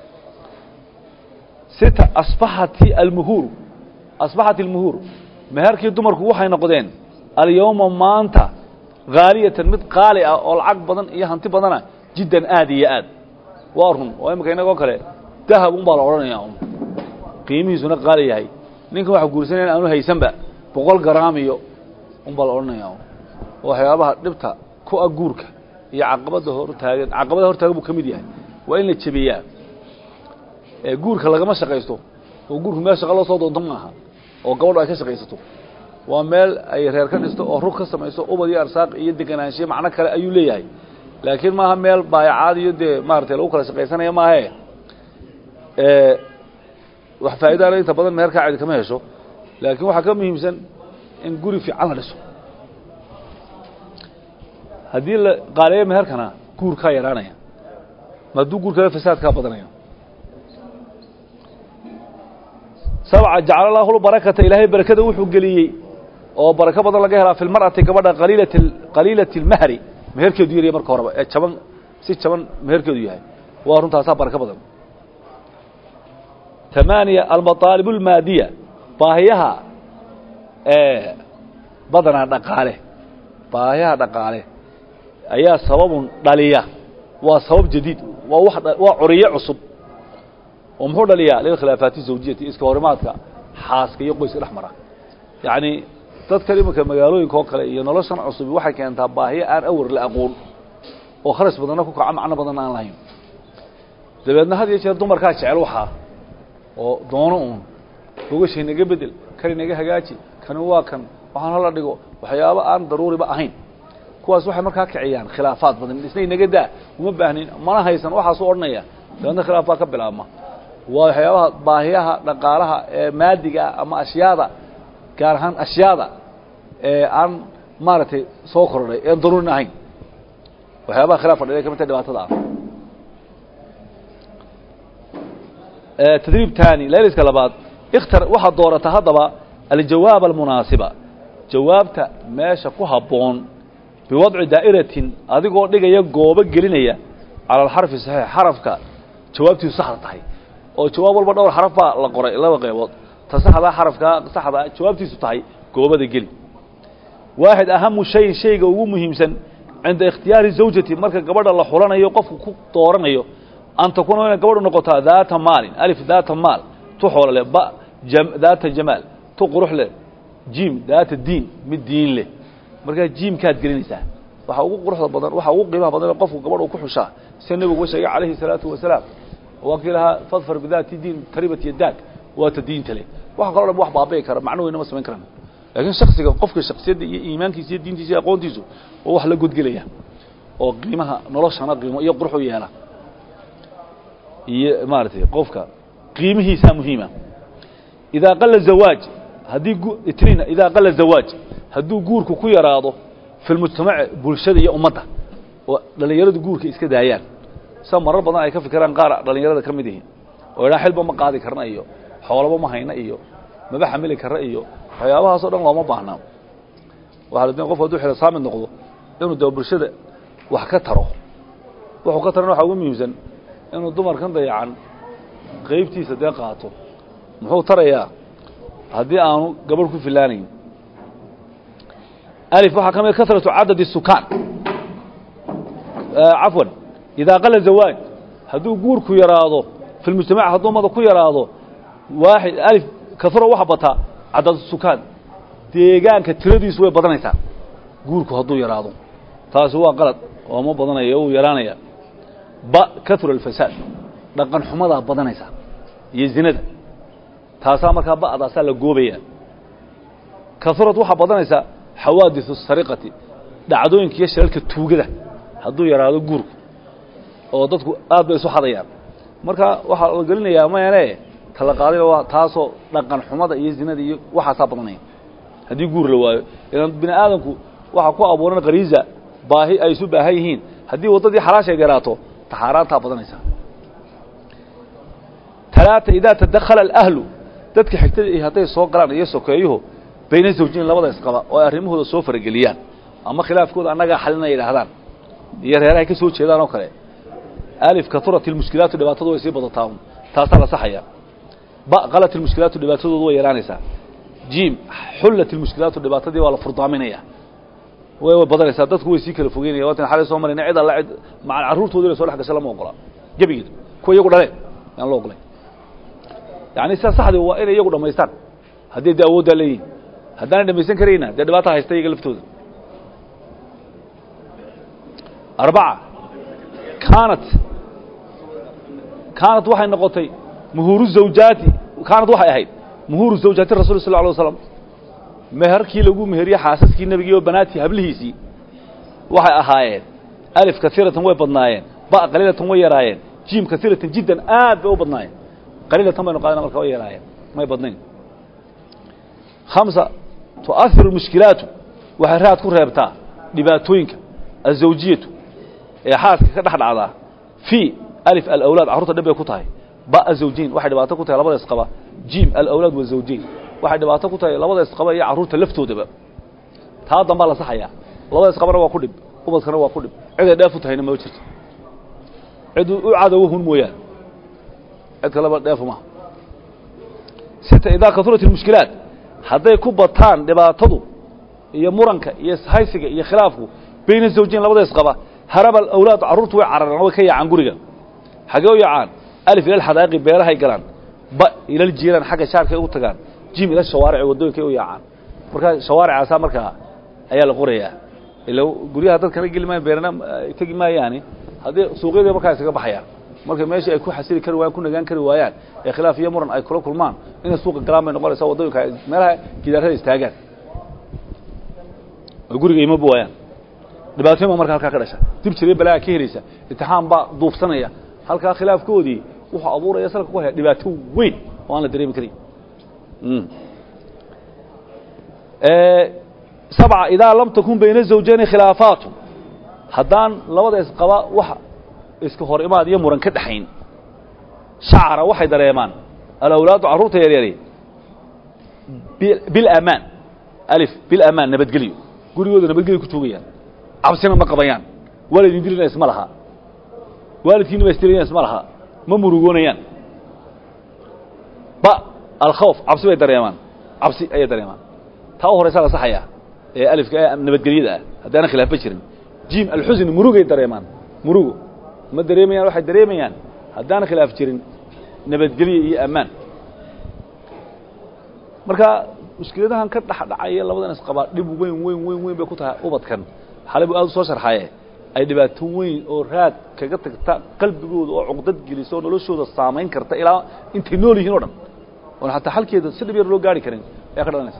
sita asbaxati almuhuuru asbaxat almuhuur meherkii dumarku waxay noqdeen alyowma maanta haaliyatan mid qaali ah oo lacag badan iyo hanti badana jiddan aad iyo aad waa run oo imika inagoo kale dahab un baa la odhanayaa un qiimihiisuna qaali yahay ninkan waxa guursanaya in aanu haysanba boqol garaam iyo unbaa la odhanaya waxyaabaha dhibta ku a guurka iyo caqabada hortaagan caqabada hortaagan buu ka mid yahay waa in la jebiyaa ee guurka lagama shaqaysto oo guurku meel shaqa loo soo doonto maaha oo gabadhu ay ka shaqaysato waa meel ay reer ka dhisto oo rug ka samayso ubad iyo arsaaq iyo deganaanshiyo macno kale ayuu leeyahay laakiin maaha meel baayacaad iyo dee maaragtay lagu kala shaqaysanaya maahe wax faa'idaale inta badan meherkaa cidi kama hesho laakiin waxaa ka muhiimsan in guri fiican la dhiso haddii la qaaleeyo meherkana guurkaa yaraanaya hadduu guurkala fasaadkaa badanaya sabca jacala allahu lbarakata ilaahay barakada wuxuu geliyey oo barako badan laga helaa fi lmar'ati gabadha qaliilat qaliilati اlmahri meherkeedu yarya marka horeba ee jaban si jaban meherkeedu yahay waa runtaasaa barako badan tamaaniya almaطaalib اlmaadiya baahiyaha badanaa dhaqaale baahiyaha dhaqaale ayaa sababun dhaliya waa sabab jadiid waa wax waa curiyo cusub oo muxuu dhaliyaa lilkhilaafaati zawjiyati iska horimaadka xaaska iyo qoyska dhex mara yacni dadkan iminka magaalooyinka oo kale iyo noloshan cusubi waxay keentaa baahiyo aan awar la aqoon oo kharash badanna ku kaco macno badanna aan lahayn dabeedna had iyo jeer dumarkaa jecel waxaa oo doono uun gogashay naga bedel kani naga hagaaji kani waa kan waxaan hala dhigo waxyaabo aan daruuriba ahayn kuwaas waxay markaa kiciyaan khilaafaad badan isna inaga daa uma baahnin mana haysan waxaasuu odhanaya dabeedna khilaaf baa ka bilaabma waa waxyaabaha baahiyaha dhaqaalaha ee maadiga ama ashyaada gaar ahaan ashyaada ee aan maaragtay soo kordhay ean daruurin ahayn waxyaabaha khilaafka dha ka midta dhibaatada ah tadriib tani layliska labaad ikhtar waxaad doorata haddaba aljawaab almunaasiba jawaabta meesha ku habboon biwadci daa'iratin adigoo dhigaya goobo gelinaya cala alxarfi saxiix xarafka jawaabtiisu saxda tahay oo jawaab walba dhowr xaraf baa la qoray laba qaybood ta saxdaa xarafkaa saxdaa jawaabtiisu tahay goobada geli waaxid ahamu shayin shayga ugu muhiimsan cinda ikhtiyaari zawjati marka gabadha la xulanayo qofku ku dooranayo an takuuna inay gabadhu noqotaa daata maalin alif daata maal tu xoolo leh ba daata jamaal tu qurux leh jiim daata diin mid diin leh markaa jiimkaad gelinaysaa waxa ugu quruxda badan waxa ugu qiimaha badan qofku gabadh uu ku xushaa sida nebigu uga sheegay calayhi salaatu wasalaam waa kii lahaa fadfar bidaati diin taribat yadaag waa ta diinta leh waxa kaloo dhan wax baabi'i kara macno weyna ma samayn karaan laakiin shaksiga qofka shaksiyadda iyo iimaankiisa iyo diintiisa iyo aqoontiisu waa wax la godgelaya oo qiimaha noloshana qiimo iyo qurux u yeela iyo maaragtay qofka qiimihiisaa muhiima idaa qala zawaaj haddii itrina idaa qala zawaaj hadduu guurku ku yaraado fi lmujtamaci bulshada iyo ummadda oo dhallinyaradu guurka iska daayaan sa marar badan ay ka fikiraan qaar dhallinyarada ka mid yihiin oo idhaa xilba ma qaadi karna iyo xoolaba ma hayna iyo maba xamili karna iyo waxyaabahaasoo dhan looma baahnaa waxaa la doonay qofku hadduu xilasaamid noqdo inuu dee bulshada wax ka taro wuxuu ka tarana waxaa ugu muhiimsan inuu dumarkan dayacan qaybtiisa dee qaato muxuu tarayaa haddii aanu gabadh ku filaanayn alif waxaa ka mid kasratu cadadi sukaan cafwan idaa qala zawaaj hadduu guurku yaraado fi lmujtamac hadduu ummada ku yaraado waaxid alif kasro waxa bataa cadad sukaan deegaanka tiradiisu way badanaysaa guurku hadduu yaraado taasi waa qalad oo ma badanaya uu yaraanaya ba kaura alfasaad dhaqan xumadaa badanaysa iyo zinada taasaa markaa ba'daasaa la goobaya kaurad waxaa badanaysa xawaadiثu الsariqati dhacdooyinka iyo shirarka tuugada hadduu yaraado guurku oo dadku aad bay isu xadayaan marka waxaa la gelinayaa mayane tala qaaday waa taasoo dhaqan xumada iyo zinada iyo waxaasaa badanaya haddii guur la waayo ilan bini aadamku waxaa ku abuuran kariiza baahi ay isu baahan yihiin haddii waddadii xalaashay yaraato taxaaraantaa badanaysa talaata idaa tadakhala alahlu dadka xigtada iyo hadday soo galaan iyo sokeeyuhu bayna zawjiin labada isqaba oo ay arrimahooda soo farageliyaan ama khilaafkooda annagaa xalina yidhaahdaan iyo reerahay ka soo jeedaan oo kale alif katurat ilmushkilaatu dhibaatadu way sii badataa un taasaa la saxaya ba qalat ilmushkilaatu dhibaatadoodu way yaraanaysaa jiim xullat ilmushkilaatu dhibaatadii waa la furdaaminaya way way badanaysaa dadku way sii kala fogeynaya waatan xalay soo marayna cid alla cid macal carruurtooda inay soo dhex gasho lama ogola gebigeed kuwa iyagu dhaleen yaan loo ogolay yacni sida saxdii waa inay iyagu dhammaystaan haddii dee awooddaa leeyihin haddaanay dhamaysan karayna dee dhibaata haysta iyaga laftooda arbaca kaanat kaanat waxay noqotay muhuuru zawjaati kaanat waxay ahayd muhuuru zawjaati rasul sal alay waslam meherkii lagu meheriye xaasaskii nebigii oo banaatii hablihiisii waxay ahaayeen alif kaiiratan way badnaayeen ba qaliilatan way yaraayeen jiim kaiiratan jiddan aad bay u badnaayeen qaliilatan baynu qaadana marka way yaraayeen may badnayn hamsa tu'ahiru mushkilaatu waxay raad ku reebtaa dhibaatooyinka azawjiyatu ee xaaska ka dhex dhacdaa fii alif alawlaad carruurta dhib bay ku tahay ba azawjiin waxay dhibaato ku tahay labada isqaba jiim alawlaad wazawjiin waxay dhibaato ku tahay labada isqaba iyo carruurta laftoodaba taa dambaa la saxayaa labada isqabana waa ku dhib ubadkana waa ku dhib ciday dheef u tahayna ma jirto cid u cadowo hun mooyaane cid kaleba dheefu maha sita idaa kaurat اmushkilaat hadday ku bataan dhibaatadu iyo muranka iyo haysiga iyo khilaafku bayna zawjiin labada isqaba haraba awlaad carruurtu way cararaan way ka yaacaan guriga xagee u yaacaan alif ila xadaaqi beerahay galaan ba ilal jiiraan xagga shaarkay u tagaan jim ila shawaarici waddooyinkay u yaacaan markaa shawaaricaasaa markaa ayaa la qorayaa ila guryaha dadkana geli maayan beerana tegi maayaani haddii suuqyadii markaa isaga baxayaan marka meeshii ay ku xasili kari waayaan ku nagaan kari waayaan ee khilaaf iyo muran ay kula kulmaan inay suuqa galaan bay noqonaysaa waddooyinka meelaha gidaarada istaagaan oo guriga imaba waayaan dhibaatooyin baa marka halkaa ka dhasha dib jiray balaaga ka helaysa imtixaan baa duufsanaya halkaa khilaafkoodii wuxuu abuuraya salka ku haya dhibaato weyn oo aan la dareemi karin sabca idaa lam takun bayna zawjayni khilaafaatu haddaan labada isqaba wax iska hor imaad iyo muran ka dhexayn shacra waxay dareemaan alawlaadu carruurta yaryari bilamaan alif bilamaan nabadgelyo gurigooda nabadgelyo ku joogayaan cabsina ma qabayaan waalidin dilina isma laha waalidkiina ba isdilayaan isma laha ma murugoonayaan ba alkhawf cabsi bay dareemaan cabsi ayay dareemaan taa u horaysaa la saxayaa ee alifka ee nabadgelyada ah haddaana khilaafba jirin jim alxusni murugay dareemaan murugo ma dareemayaan waxay dareemayaan haddaana khilaaf jirin nabadgelyo iyo ammaan marka mushkiladahan ka dhexdhacaya labadan isqabaa dhib weyn weyn weyn weyn bay ku tahay ubadkan xalay buu aad u soo sharxaye ay dhibaato weyn oo raad kaga tagta qalbigooda oo cuqdad gelisa oo noloshooda saamayn karta ilaa intay nool yihiin o dhan oon xataa xalkeeda si dhib yar loo gaari karin ayaa ka dhalanaysa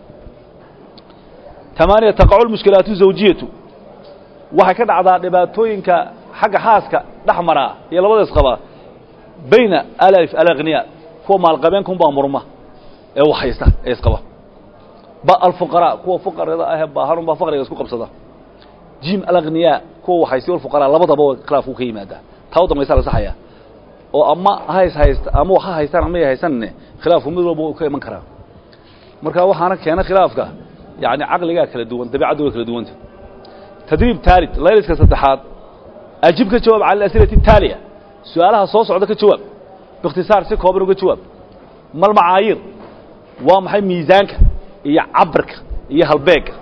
tamaaniya taqacu lmushkilaatu zawjiyatu waxay ka dhacdaa dhibaatooyinka xagga xaaska dhex maraa iyo labada isqaba bayna alif alakhniya kuwa maalqabeenkun baa murma ee wax haysta ee isqaba ba alfuqaraa kuwa fuqarada ahee baahanun baa faqriga isku qabsada jim alakhniya kuwa wax haysta alfuqaraa labadaba khilaafku ka yimaadaa taa u dambaysa la saxaya oo ama hays haysta ama wax ha haystaan ama ay haysanne khilaafku mid walba uu ka iman karaa marka waxaana keena khilaafka yani caqligaa kala duwan dabiicaddu way kala duwanta tadriib taalid layliska saddexaad ajib ka jawaab cala asilati taaliya su-aalaha soo socda ka jawaab biikhtisaar si kooban uga jawaab mal macaayiir waa maxay miisaanka iyo cabirka iyo halbeegga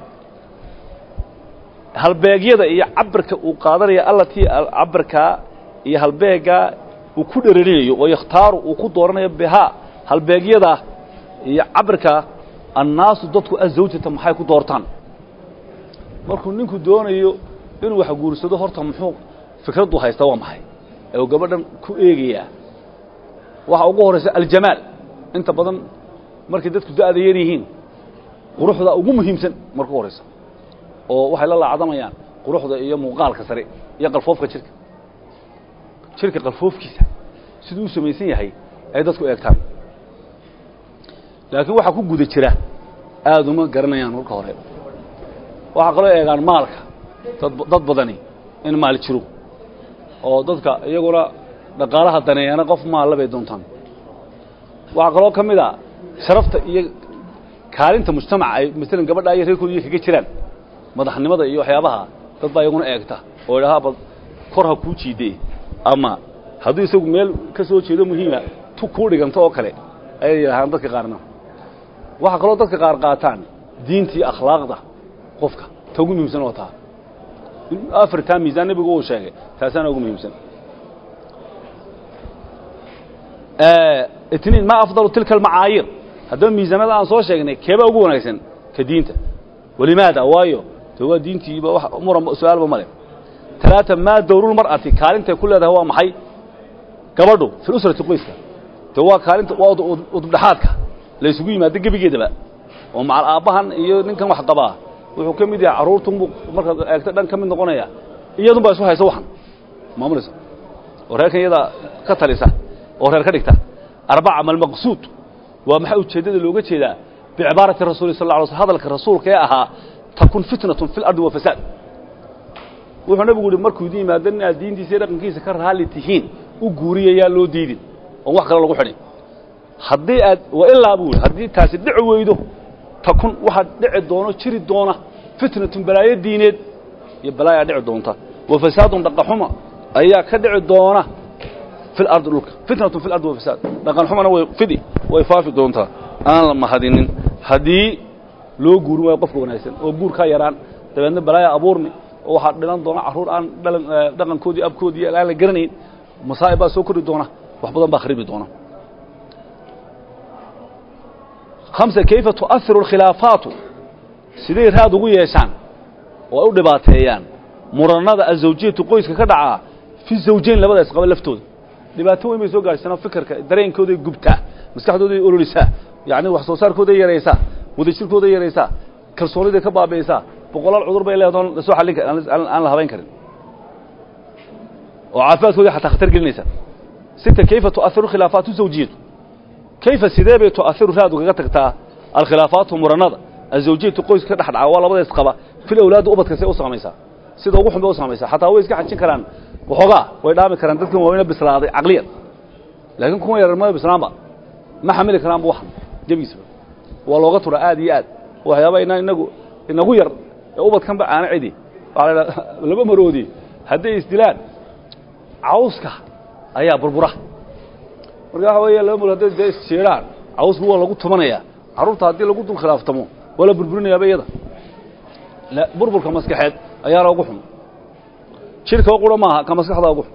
halbeegyada iyo cabirka uu qaadanaya allatii cabirkaa iyo halbeeggaa uu ku dherarinayo oo yakhtaaru uu ku dooranayo bihaa halbeegyada iyo cabirka annaasu dadku azawjata maxay ku doortaan markuu ninku doonayo inuu wax guursado horta muxuu fikraddu haysta waa maxay ee uu gabadhan ku eegayaa waxa ugu horaysa aljamaal inta badan markay dadku da'da yar yihiin quruxda ugu muhiimsan marka u horaysa oo waxay la laacdamayaan quruxda iyo muuqaalka sare iyo qalfoofka jirka jirka qalfoofkiisa siduu u samaysan yahay ay dadku eegtaan laakiin waxaa ku guda jira aada uma garanayaan marka hore waxaa kaloo eegaan maalka dad dad badani in maal jiro oo dadka iyaguna dhaqaalaha daneeyana qof maalla bay doontaan waxaa kaloo ka mid a sharafta iyo kaalinta mujtamaca ay masalan gabadha iyo reerkooda iyo kaga jiraan madaxnimada iyo waxyaabaha dad baa iyaguna eegta oo idhahaa bad kor ha kuu jiidee ama hadduu isagu meel ka soo jeedo muhiima tu kuu dhiganto oo kale ayay yidhahaan dadka qaarna waxaa kaloo dadka qaar qaataan diintii akhlaaqda qofka ta ugu muhiimsan oo taa afartaa miisaan nebigu uu sheegay taasaana ugu muhiimsan itniin ma afdalu tilka almacaayiir haddaba miisaamada aan soo sheegnay keebaa ugu wanaagsan ka diinta walimaada waayo de waa diintiiba wax muran su-aalba male talaata maa dawrulmar'ati kaalintay ku leedahay waa maxay gabadhu fi usrati qoyska de waa kaalinta waa udubdhaxaadka la isugu yimaado gebigeedaba oo macal aabbahan iyo ninkan wax qabaa wuxuu ka mid yahay carruurtunbuu markaad eegto dhan ka mid noqonaya iyadun baa isu haysa waxan maamulaysa oo reerkan iyadaa ka talisa oo reer ka dhigta arbaca malmaqsuud waa maxaa ujeeddada looga jeedaa bicibaarati rasuli sal lla alay slm hadalka rasuulka ee ahaa takun fitnatun fi lardi wa fasaad wuxuu nabigu yihi markuu idin yimaado inaad diintiisa iyo dhaqankiisa ka raalli tihiin u guuriyayaa loo diidin oon wax kale lagu xidhin haddii aad wa ilaa buu yihi haddii taasi dhici weydo takun waxaad dhici doono jiri doona fitnatun balaayo diineed iyo balaayaa dhici doonta wa fasaadun dhaqanxuma ayaa ka dhici doona fi lardi dhulka fitnatun fi lardi wa fasaad dhaqan xumana way fidi way faafi doontaa aan la mahadinin haddii loo guurin waayo qofka wanaagsan oo guurkaa yaraan dabeedna balaaya abuurmi oo waxaa dhilan doona carruur aan dhalan dhaqankoodii abkoodii aan la garanayn masaa'ib baa soo kori doona wax badan baa kharibi doona hamsa kayfa tu'ahiru alkhilaafaatu siday raad ugu yeeshaan oo ay u dhibaateeyaan muranada azawjiyatu qoyska ka dhacaa fi zawjayn labada isqaba laftooda dhibaato weyn bay soo gaadhsanoo fikirka dareenkooday gubtaa maskaxdooday ololisaa yacni wax soo saarkooday yaraysaa wadajirkooday yaraysaa kalsooniday ka baabi'isaa boqolaal cudur bay leedaon lasoo xallin kar aan la habayn karin oo caafimaadkoodii xataa khatar gelinaysa sita kayfa tu'ahiru khilaafaatu zawjiyatu kayfa sidee bay tu'ahiru raad ugaga tagtaa alkhilaafaatu muranada azawjiyatu qoyska ka dhex dhaca waa labada isqaba fil awlaadda ubadka say u saamaysaa sida ugu xun bay u saamaysaa xataa way iska xajin karaan waxoogaa way dhaami karaan dadkan waaweyna bislaaday caqliyan laakiin kuwa yarar ma bislaanba ma xamili karaanba waxan jebigiisba waa looga turaa aad iyo aad waxyaaba inaan inagu inagu yar ee ubadkanba aana cidi waxaa la idhaha laba maroodi hadday isdilaan cawska ayaa burbura marka waxa weeye laba marood hadday dee isjeedhaan cawsku waa lagu tumanayaa carruurta haddii lagu dul khilaaftamo waa la burburinayaaba iyada burburka maskaxeed ayaana ugu xun jidhka qura maaha ka maskaxda ugu xun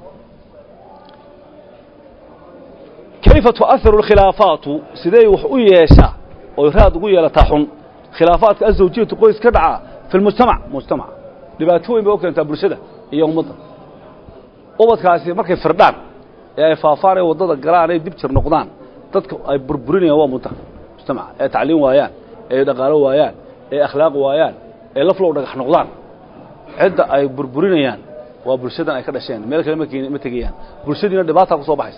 kayfa tu'ahiru alkhilaafaatu siday wax u yeeshaa oy raad ugu yeelataa xun khilaafaadka azawjiyatu qoys ka dhaca fi lmujtamac mujtamac dhibaato weyn bay u keentaa bulshada iyo ummadda ubadkaasi markay firdhaan ee ay faafaan ee waddada galaan ay dib jir noqdaan dadka ay burburinayaan waa munta mujtamaca ee tacliim waayaan ee dhaqaalo waayaan ee akhlaaq waayaan ee laflow dhagax noqdaan cidda ay burburinayaan waa bulshadan ay ka dhasheen meel kale ma ma tegayaan bulshadiina dhibaataa ku soo baxaysa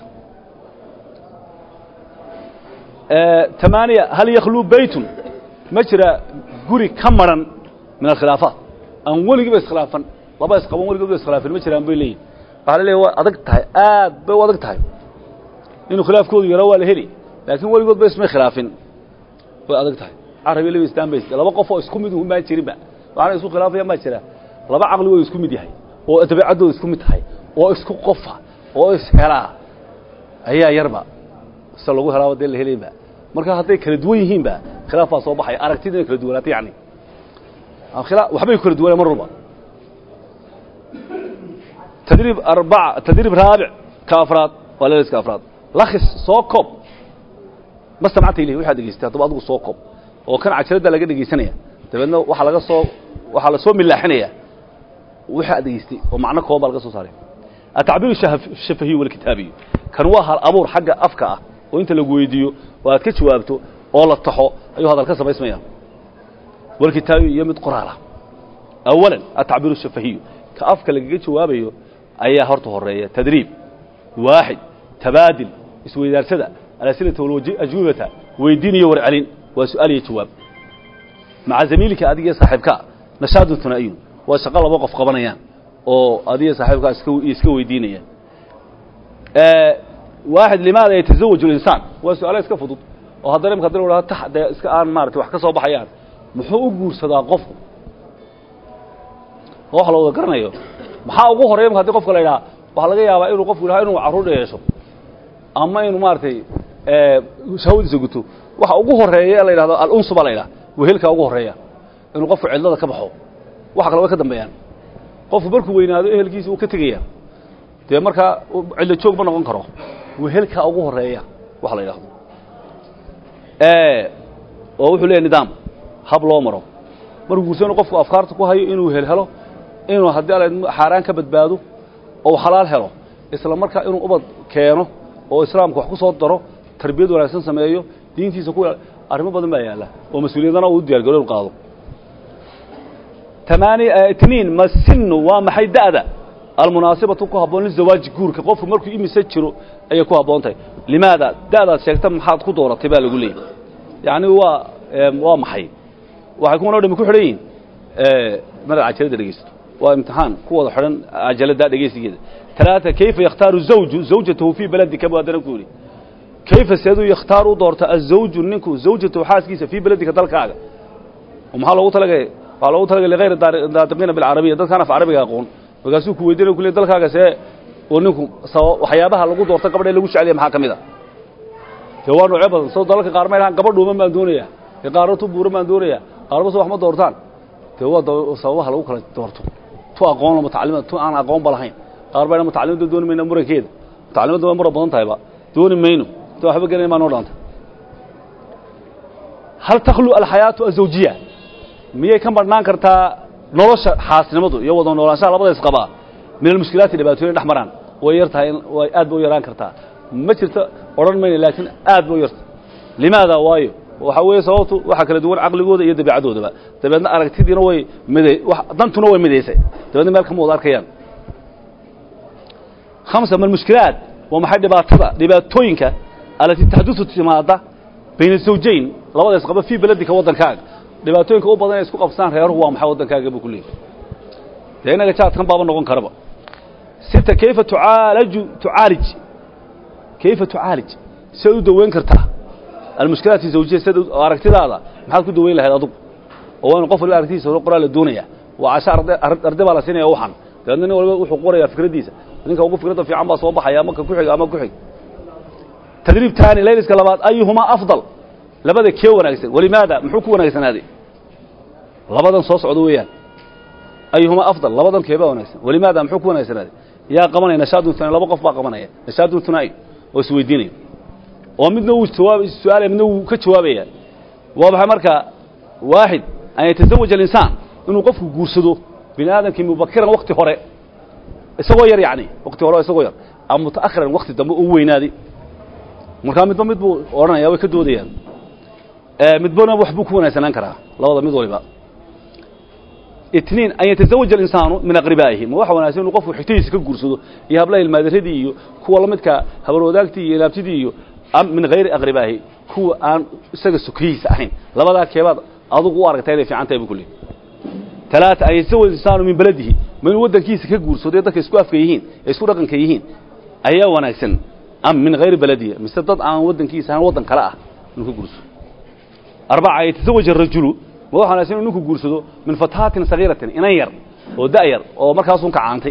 tamaaniya hal yakhluu beytun ma jira guri ka maran min alkhilaafaat aan weligiiba iskhilaafan laba isqaban weligood ba iskhilaafan ma jiraan bay leeyihin waxaa la leeyahy waa adag tahay aad bay u adag tahay inuu khilaafkoodu yaro waa la heli laakiin weligood ba ismay khilaafin way adag tahay carabi laba istaan bay laba qof oo isku mid un baan jirinba waxaana isku khilaafayaan baa jira laba caqli way isku mid yahay oo dabeecaddooda isku mid tahay oo isku qofa oo ishelaa ayaa yarba se lagu helaaba dee la helayba marka hadday kala duwan yihiinba khilaaf baa soo baxaya aragtidina kala duwanaata yani waxbay ku kala duwanaa mar walba tadriib arbaca tadriib raabic ka afraad waa leeliska afraad lakhis soo koob ma samcanta ilahi waxaad dhegeystay haddaba adigu soo koob oo kan cajaradda laga dhegaysanaya dabeedna waxaa laga soo waxaa la soo milaaxinaya wixii aad dhegaystay oo macno kooban baa laga soo saaray atacbiir shafahiy walkitaabiy kan waa hal abuur xagga afka ah oo inta lagu weydiiyo oo aad ka jawaabto oo la taxo ayuu hadal ka samaysmaya walkitaabiy iyo mid qoraal ah awalan atacbiir shafahiy ka afka lagaga jawaabayo ayaa horta horeeya tadriib waaxid tabaadil isweydaarsada alasilata walajwibata weydiin iyo warcelin waa su-aal iyo jawaab maca zamiilika adiga iyo saaxiibkaa nashaadun hunaa'iyun waa shaqo laba qof qabanayaan oo adiga saaxiibkaa iska iska weydiinayaan waaxid limaada yatazawaju linsaan waa su-aala iska fudud oo haddana imka hadii la ta dee iska aan maarata wax ka soo baxayaan muxuu u guursadaa qofku oo wax la wada garanayo maxaa ugu horreya imka hadii qofka la yidhaha waxaa laga yaabaa inuu qofku yidhaha inuu carruur yeesho ama inuu maaragtay shahwadiisa guto waxa ugu horeeya la yidhahdo alunsu baa la yidhaha wehelkaa ugu horreeya inuu qofku cidlada ka baxo waxa kale way ka dambeeyaan qofku markuu weynaado ehelkiisa uu ka tegaya dee markaa cidlo joog ma noqon karo wehelkaa ugu horeeya waxa la yidhahdo oo wuxuu leeyahy nidaam hab loo maro markuu guursano qofku afkaarta ku hayo inuu helhelo inuu haddii alla xaaraan ka badbaado oo xalaal helo isla markaa inuu ubad keeno oo islaamka wax ku soo daro tarbiyad wanaagsan sameeyo diintiisa ku arrimo badan baa yaalla oo mas-uuliyadana uu diyargaro inu qaado tamaani itniin masinu waa maxay da'da almunaasibatu ku habboon lizawaaji guurka qofku markuu imise jiro ayay ku habboon tahay limaada da'daad sheegta maxaad ku dooratay baa lagu leeyay yacni waa waa maxay waxay kuwan o dhami ku xidhan yihin madaad cajalada dhegeysato waa imtixaan ku wada xidhan cajalada dhegeysigeeda talaata kayfa yakhtaaru zawju zawjatahu fii beladika buu haddana ku yidhi kayfa seeduu yakhtaaru u doorta azawju ninku zawjatahu xaaskiisa fii beladika dalkaaga oo maxaa loogu talagay waxaa loogu talagay ligayr daadiqiina bilcarabiya dadkaan af carabiga aqoon markaasuu ku weydiinaya ku le dalkaaga see oo ninku sabab waxyaabaha lagu doorta gabadha lagu jecel yahay maxaa ka mid a dee waa noocyo badan soo dalalka qaar ma lahaan gabadh dhuuman baan doonayaa dee qaarna tu buuran baan doonayaa qaarba so wax ma doortaan dee waa sababaha lagu kala doorto tu aqoon mutacalima tu aan aqoonba lahayn qaar bayna mutacalimadda dooni mayna murankeeda mutacalimadda way muran badan tahayba dooni mayno ta waxba gelin maa noo dhaanta hal takhlu alxayaatu azawjiya miyay ka marhnaan kartaa nolosha xaasnimadu iyo wada noolaanshaha labada isqabaa min almushkilaati dhibaatooyin dhex maraan way yar tahay way aad ba u yaraan kartaa ma jirto odhan mayna laakiin aad ba u yarta limaada waayo waxaa weeye sababtu waxaa kala duwan caqligooda iyo dabeecadoodaba dabeedna aragtidiina way mid dantuna way midaysay dabeedna meel kama wada arkayaan hamsa ma almushkilaat waa maxay dhibaatada dhibaatooyinka alatii taxdusu timaada bayna zawjayn labada isqaba fii beladika waddankaaga dhibaatooyinka u badan ee isku qabsaan reeruhu waa maxay waddankaaga buu ku leeyahy dee inaga jaadkan baaba noqon karaba sita kayfa tucaalaju tucaalij kayfa tucaalij sidaad u daweyn kartaa almushkilaati zawjiya sida aragtidaada maxaad ku daweyn lahayd adugu oo waa in qof waliba aragtidiisa hore qoraa la doonaya waa casha arday baa la siinaya waxan dabeedna nin waliba wuxuu qorayaa fikraddiisa ninka ugu fikradda fiican baa soo baxaya ama ka ku xig ama ku xig tadriib taani layliska labaad ayuhumaa afdal labada kee wanaagsan walimaada muxuu ku wanaagsanaaday labadan soo socda weeyaan ayuhumaa afdal labadan keebaa wanaagsan walimaada muxuu ku wanaagsanaaday yaa qabanaya nashaadun hunaa'i laba qof baa qabanaya nashaadun hunaa'i oo is weydiinaya oo midna wuu jawaab su-aalaya midna wuu ka jawaabaya waa maxay marka waaxid an yatazawaja alinsaan inuu qofku guursado bini aadamkii mubakiran wakti hore isagoo yar yacni wakti hore isagoo yar ama muta'akhiran wakti dambe u weynaaday markaa midba mid buu odhanaya way ka doodayaan midbana wax buu ku wanaagsanaan karaa labada mid waliba itniin an yatazawaja alinsaanu min aqribaa'ihi ma waxa wanaagsan inuu qofku xigtadiisa ka guursado iyo hablaha ilmaadaradii iyo kuwa la midka habarwadaagtii iyo ilaabtidii iyo am min hayri aqribaahi kuwa aan isaga sokiyihiisa ahayn labadaa keebaad adugu u aragtaa inay fiican tahay buu ku leey talaata an yatazawaja insaanu min beladihi ma inuu waddankiisa ka guursado dadka isku afka yihiin ee isku dhaqanka yihiin ayaa wanaagsan am min hayri beladihi mise dad aan waddankiisa ahayn waddan kale ah inuu ka guursado arbaca an yatazawaja arajulu ma waxa wanaagsan inuu ninku guursado min fataatin sagiiratin inan yar oo da' yar oo markaasun kacaantay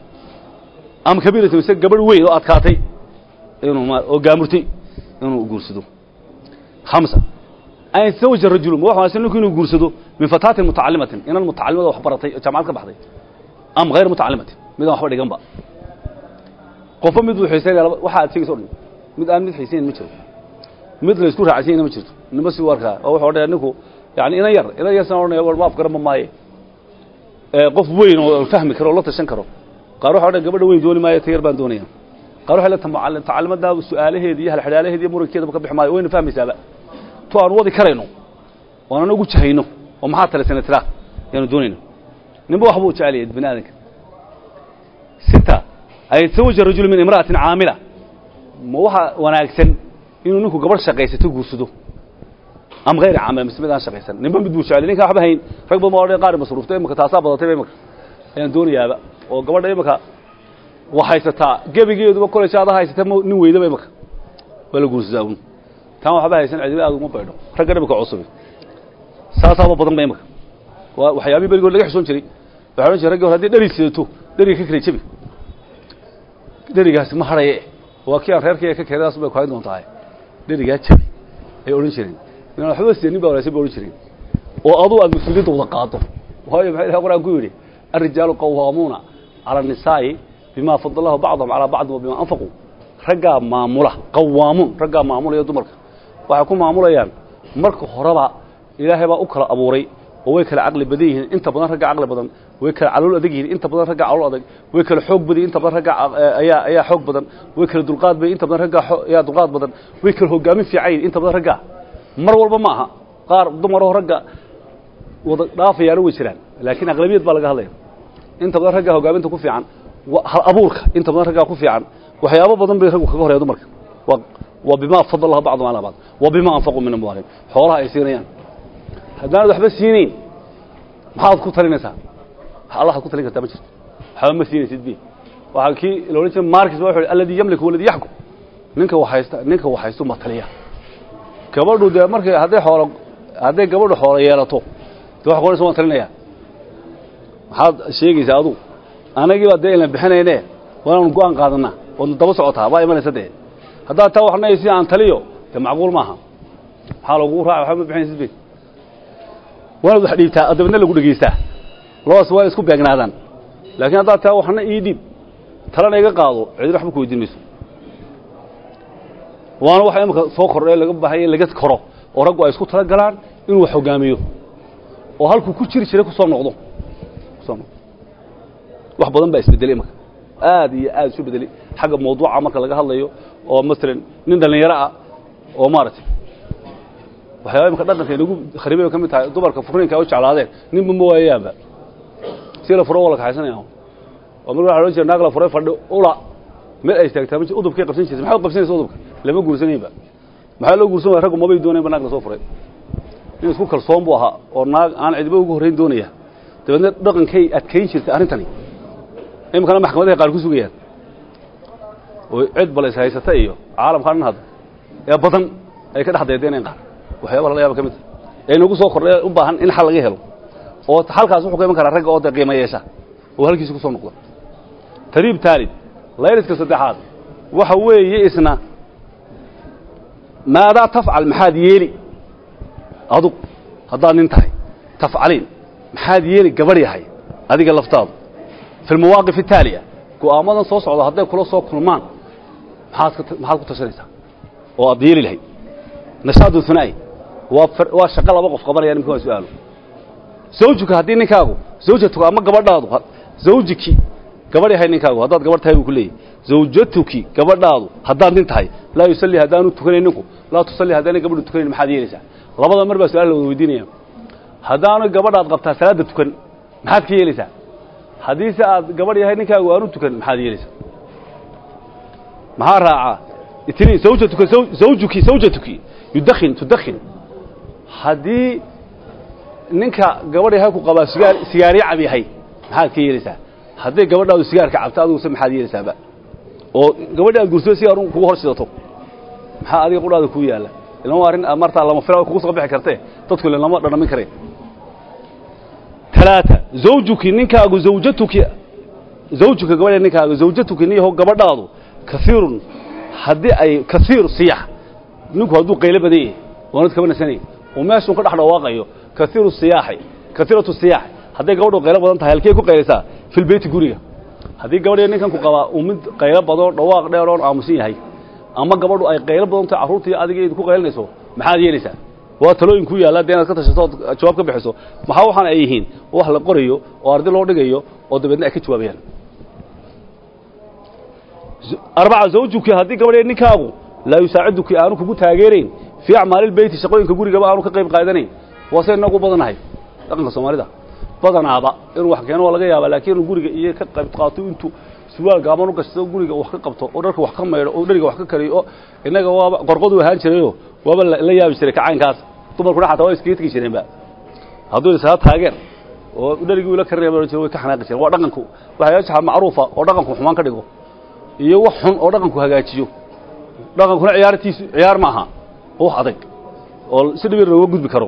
ama kabiiratin mise gabadh weyn oo adkaatay inuu ma oo gaamurtay inuu guursado hamsa an yatazawaja rajulu ma waxa wanaagsan ninku inuu guursado min fataatin mutacallimatin inan mutacallimada wax baratay oo jaamacad ka baxday am hayr mutacallimatin midaan waxba dhiganba qofba mid buu xiisaynaya waxa aad sheegaysa o dhan mid aan mid xiisaynayn ma jiro mid la isku raacsanyayna ma jirto nima si u arkaa oo wuxuu odhanaya ninku yani inan yar inan yar san odhanaya war ma afgaran ma maaye qof weyn oo fahmi karo oo la tashan karo qaar waxa odhanaya gabadha weyn dooni maayo ta yar baan doonaya qaar waxay leedahay tacalimadda su-aalaheeda iyo halxidhaalaheeda iyo murankeedaba ka bixi maayo wayna fahmaysaaba tu aan wadi karayno oo aan ugu jahayno oo maxaa talisana tiraa yaanu doonayno ninba waxbuu jecel yahay bini aadanka sita an yatazawaja rajulu min imra'atin caamila ma waxa wanaagsan inuu ninku gabadh shaqaysato guursado am hayr caamila mise mid aan shaqaysan ninba mid buu jecel ninkaan waxba hayn rag badan baa odhan qaar masruufta imaka taasaa badatay imaka ayaan doonayaaba oo gabadha imaka wa haysataa gebigeeduba kolej aada haysata m nin weydaba imaka waa la guursadaa un taan waxba haysan cidiba aad uma baydho ragga imaka cusubi saasaaba badan ba imaka waa waxyaabihii berigood laga xishoon jiray waxay odhan jiray raggi hore haddii dheri sidato dheriga ka kala jebi dherigaasi ma hadhaye waa kii aan reerkayga ka keenay bay ku hayn doontahay dherigaa jebi ay odhan jireen inaan waxba sidanin ba wanaagsan ba odhan jireen oo aduu aad mas-uuliyadda wada qaado waayo maxay ilahay quraan ku yidhi الrijaalu qawaamuuna calى الnisaa'i bima fadl lahu bacdahum calaa bacdin wa bima anfaquu raggaa maamula qawaamuun raggaa maamulaya dumarka waxay ku maamulayaan marka horeba ilaahay baa u kala abuuray oo way kala caqli badan yihiin inta badan ragga caqli badan way kala calool adag yihiin inta badan ragga calool adag way kala xoog badan inta badan ragga ayaa ayaa xoog badan way kala dulqaad badan inta badan ragga ayaa dulqaad badan way kala hogaamin fiican yihiin inta badan ragga mar walba ma aha qaar dumaroo ragga wada dhaafayaana way jiraan laakiin aqlabiyad baa laga hadlaya inta badan ragga hogaaminta ku fiican hal abuurka inta badan raggaa ku fiican waxyaabo badan bay raggu kaga horeya dumarka waa waa bimaa fadalaha bacdum calaa bacd waa bimaa anfaquu min amwaalihim xoolaha ay siinayaan haddaanad waxba siinayn maxaad ku talinaysaa allahaad ku talin kartaa ma jirto waxba ma siinaysid bi waxaa kii la odhan jiray markis ba wuxu alladii yamliku waladii yaxkum ninka waxhaysta ninka waxhaystu ma taliya gabadhu dee markay hadday xoolo hadday gabadhu xoolo yeelato de wax qoraysa waan talinaya maxaad sheegaysaa adugu anagii baa dee ilan bixinayne waanaanu go-aan qaadanaa oodna daba socotaa waa imanaysa dee haddaad taa waxnay si aan taliyo dee macquul maaha maxaa lagugu raaca waxba ma bixinaysid be waanaad wax dhiibtaa dabadna lagu dhegaystaa labadaas waa isku beegnaadaan laakiin haddaad taa waxna ii dhiib talana iga qaado cidina waxba ku weydiin mayso waana waxa imika soo kordhay laga baahaya laga koro oo raggu ay isku tala galaan inuu wax hogaamiyo oo halkuu ku jiri jiray kusoo noqdo kusoo noqdo wax badan baa isbedelay imaka aad iyo aad isu bedelay xagga mawduuca marka laga hadlayo oo masalan nin dhallinyaro ah oo maaragtay waxyaaba imika dhaqanka inagu kharibay ka mid tahay dumarka furniinka ay u jeclaadeen ninba ma waayayaanba si la furo waa la kaxaysanaya oo marka waxa odhan jira naag la furay fadhi ula meel ay istaagtaa ma udubkay qabsan jirtay maxaad qabsanaysa udubka lama guursanaynba maxaa loo guursan waaya raggu mabay doonaynba naag la soo furay nin isku kalsoon buu ahaa oo naag aan cidiba ugu horrayn doonaya dabeedna dhaqankay adkayn jirtay arrintani iminkana maxkamadahay qaar ku sugayaan oo cid bal is haysata iyo caalamkaa dhan hadda ee badan ay ka dhex deedeeneen qaar waxyaaba lala yaaba ka mid ee inagu soo kordhay u baahan in xal laga helo oo halkaas wuxuu ka iman karaa ragga oo dee qiimo yeesha oo halkiisa ku soo noqda tariib taalid layliska saddexaad waxa weeye isna maadaa tafcal maxaad yeeli adug haddaad nin tahay tafcaliin maxaad yeeli gabadh yahay adiga laftaadu fi almawaaqif ataaliya go'aamadan soo socda hadday kula soo kulmaan maxaad ka maxaad ku tashanaysaa oo aad yeeli lahayd nashaadu hunaa'i waa waa shaqo laba qof qabanaya nimka waa su-aalo zawjuka haddii ninkaagu zawjatuka ama gabadhaadu zawjiki gabadh yahay ninkaagu haddaad gabadh tahay buu ku leeyahy zawjatuki gabadhaadu haddaad nin tahay laa yusalli haddaanu tukanayn ninku laa tusalli haddaanay gabadhu tukanayn maxaad yeelaysaa labada mar baa su-aal la wada weydiinaya haddaanu gabadhaad qabtaa salaadda tukan maxaad ka yeelaysaa haddiise aad gabadh yahay ninkaagu aanu tukan maxaad yeelaysaa maxaa raacaa itniin zawjatuka zawjuki zawjatuki yudakhin tudakhin haddii ninka gabadh yahay ku qabaa sigaar sigaaryo cab yahay maxaad ka yeelaysaa hadday gabadhaadu sigaarka cabto adiguse maxaad yeelaysaaba oo gabadhi aad gursado sigaar kugu hor sidato maxaa adiga qudhaada kuu yaalla ilan waa arrin martaa lama fila kugu soo bixi kartee dadku ile lama dhadhamin kareen talaata zawjuki ninkaagu zawjatuki zawjuka gabadha ninkaagu zawjatuki niyaho gabadhaadu kasiirun haddii ay kasiir siyax ninku hadduu qaylo badan yahay oonad kaba nasanay oo meeshuu ka dhex dhawaaqayo kasiiru siyaaxi kasiiratu siyaax hadday gabadhu qaylo badan tahay halkey ku qaylaysaa filbeyti guriga haddii gabadhiya ninkan ku qabaa uu mid qaylo badoo dhawaaq dheer oon aamusan yahay ama gabadhu ay qaylo badan tahay carruurtii adiga id ku qaylinayso maxaad yeelaysaa waa talooyin ku yaalla dee inaad ka tashato ood jawaab ka bixiso maxaa waxaan ay yihiin wax la qorayo oo ardi loo dhigayo oo dabeedna ay ka jawaabayaan arbaca zawjuki haddii gabadhee ninkaagu laa yusaaciduki aanu kugu taageerayn fii acmaalilbeyti shaqooyinka gurigaba aanu ka qayb qaadanayn waa se inagu badanahay dhaqanka soomaalida badanaaba inuu wax keeno waa laga yaabaa laakiin inuu guriga iyo ka qayb qaato intuu surwaal gaaban u gashado guriga wax ka qabto oo dharka wax ka maydho oo dheriga wax ka kariyo oo innaga waaba qorqoduu ahaan jirayoo waaba la yaabi jiray kacaynkaas dumarkuna xataa waa iskaga tegi jireenba hadduu isaga taageer oo dherigii ula karinaya baa jira way ka xanaaqi jireen waa dhaqanku waxyaasha macruufa oo dhaqanku xumaan ka dhigo iyo wax xun oo dhaqanku hagaajiyo dhaqankuna ciyaartiisu ciyaar ma aha oo wax adag oo si dhibir looga gudbi karo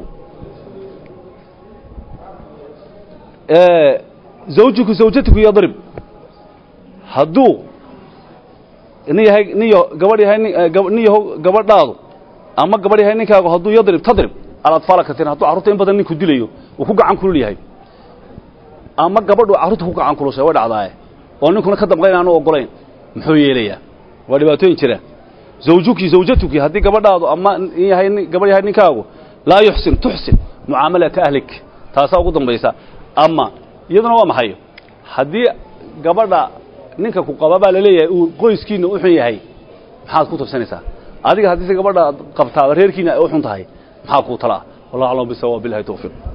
zawjiku zawjatiku yadrib hadduu nin yahay niyo gabadh yahay nin yaho gabadhaadu ama gabadh yahay ninkaagu hadduu yadrib tadrib aladfaala kasiiran hadduu carruurta in badan ninku dilayo uu ku gacan kulul yahay ama gabadhu carruurta ku gacan kulushay way dhacdaaye oo ninkuna ka damqayn aanu ogolayn muxuu yeelayaa waa dhibaatooyin jira zawjuki zawjatuki haddii gabadhaadu ama in yahay nin- gabadh yahay ninkaagu laa yuxsin tuxsin mucaamalata ahlik taasaa ugu dambaysa ama iyaduna waa maxay haddii gabadha ninka ku qaba baa laleeyahay uu qoyskiina u xun yahay maxaad ku tabsanaysaa adiga haddii se gabadha qabtaaba reerkiina ay u xun tahay maxaa kuu talaa wallahu aclam bisawaab billahi tawfiiq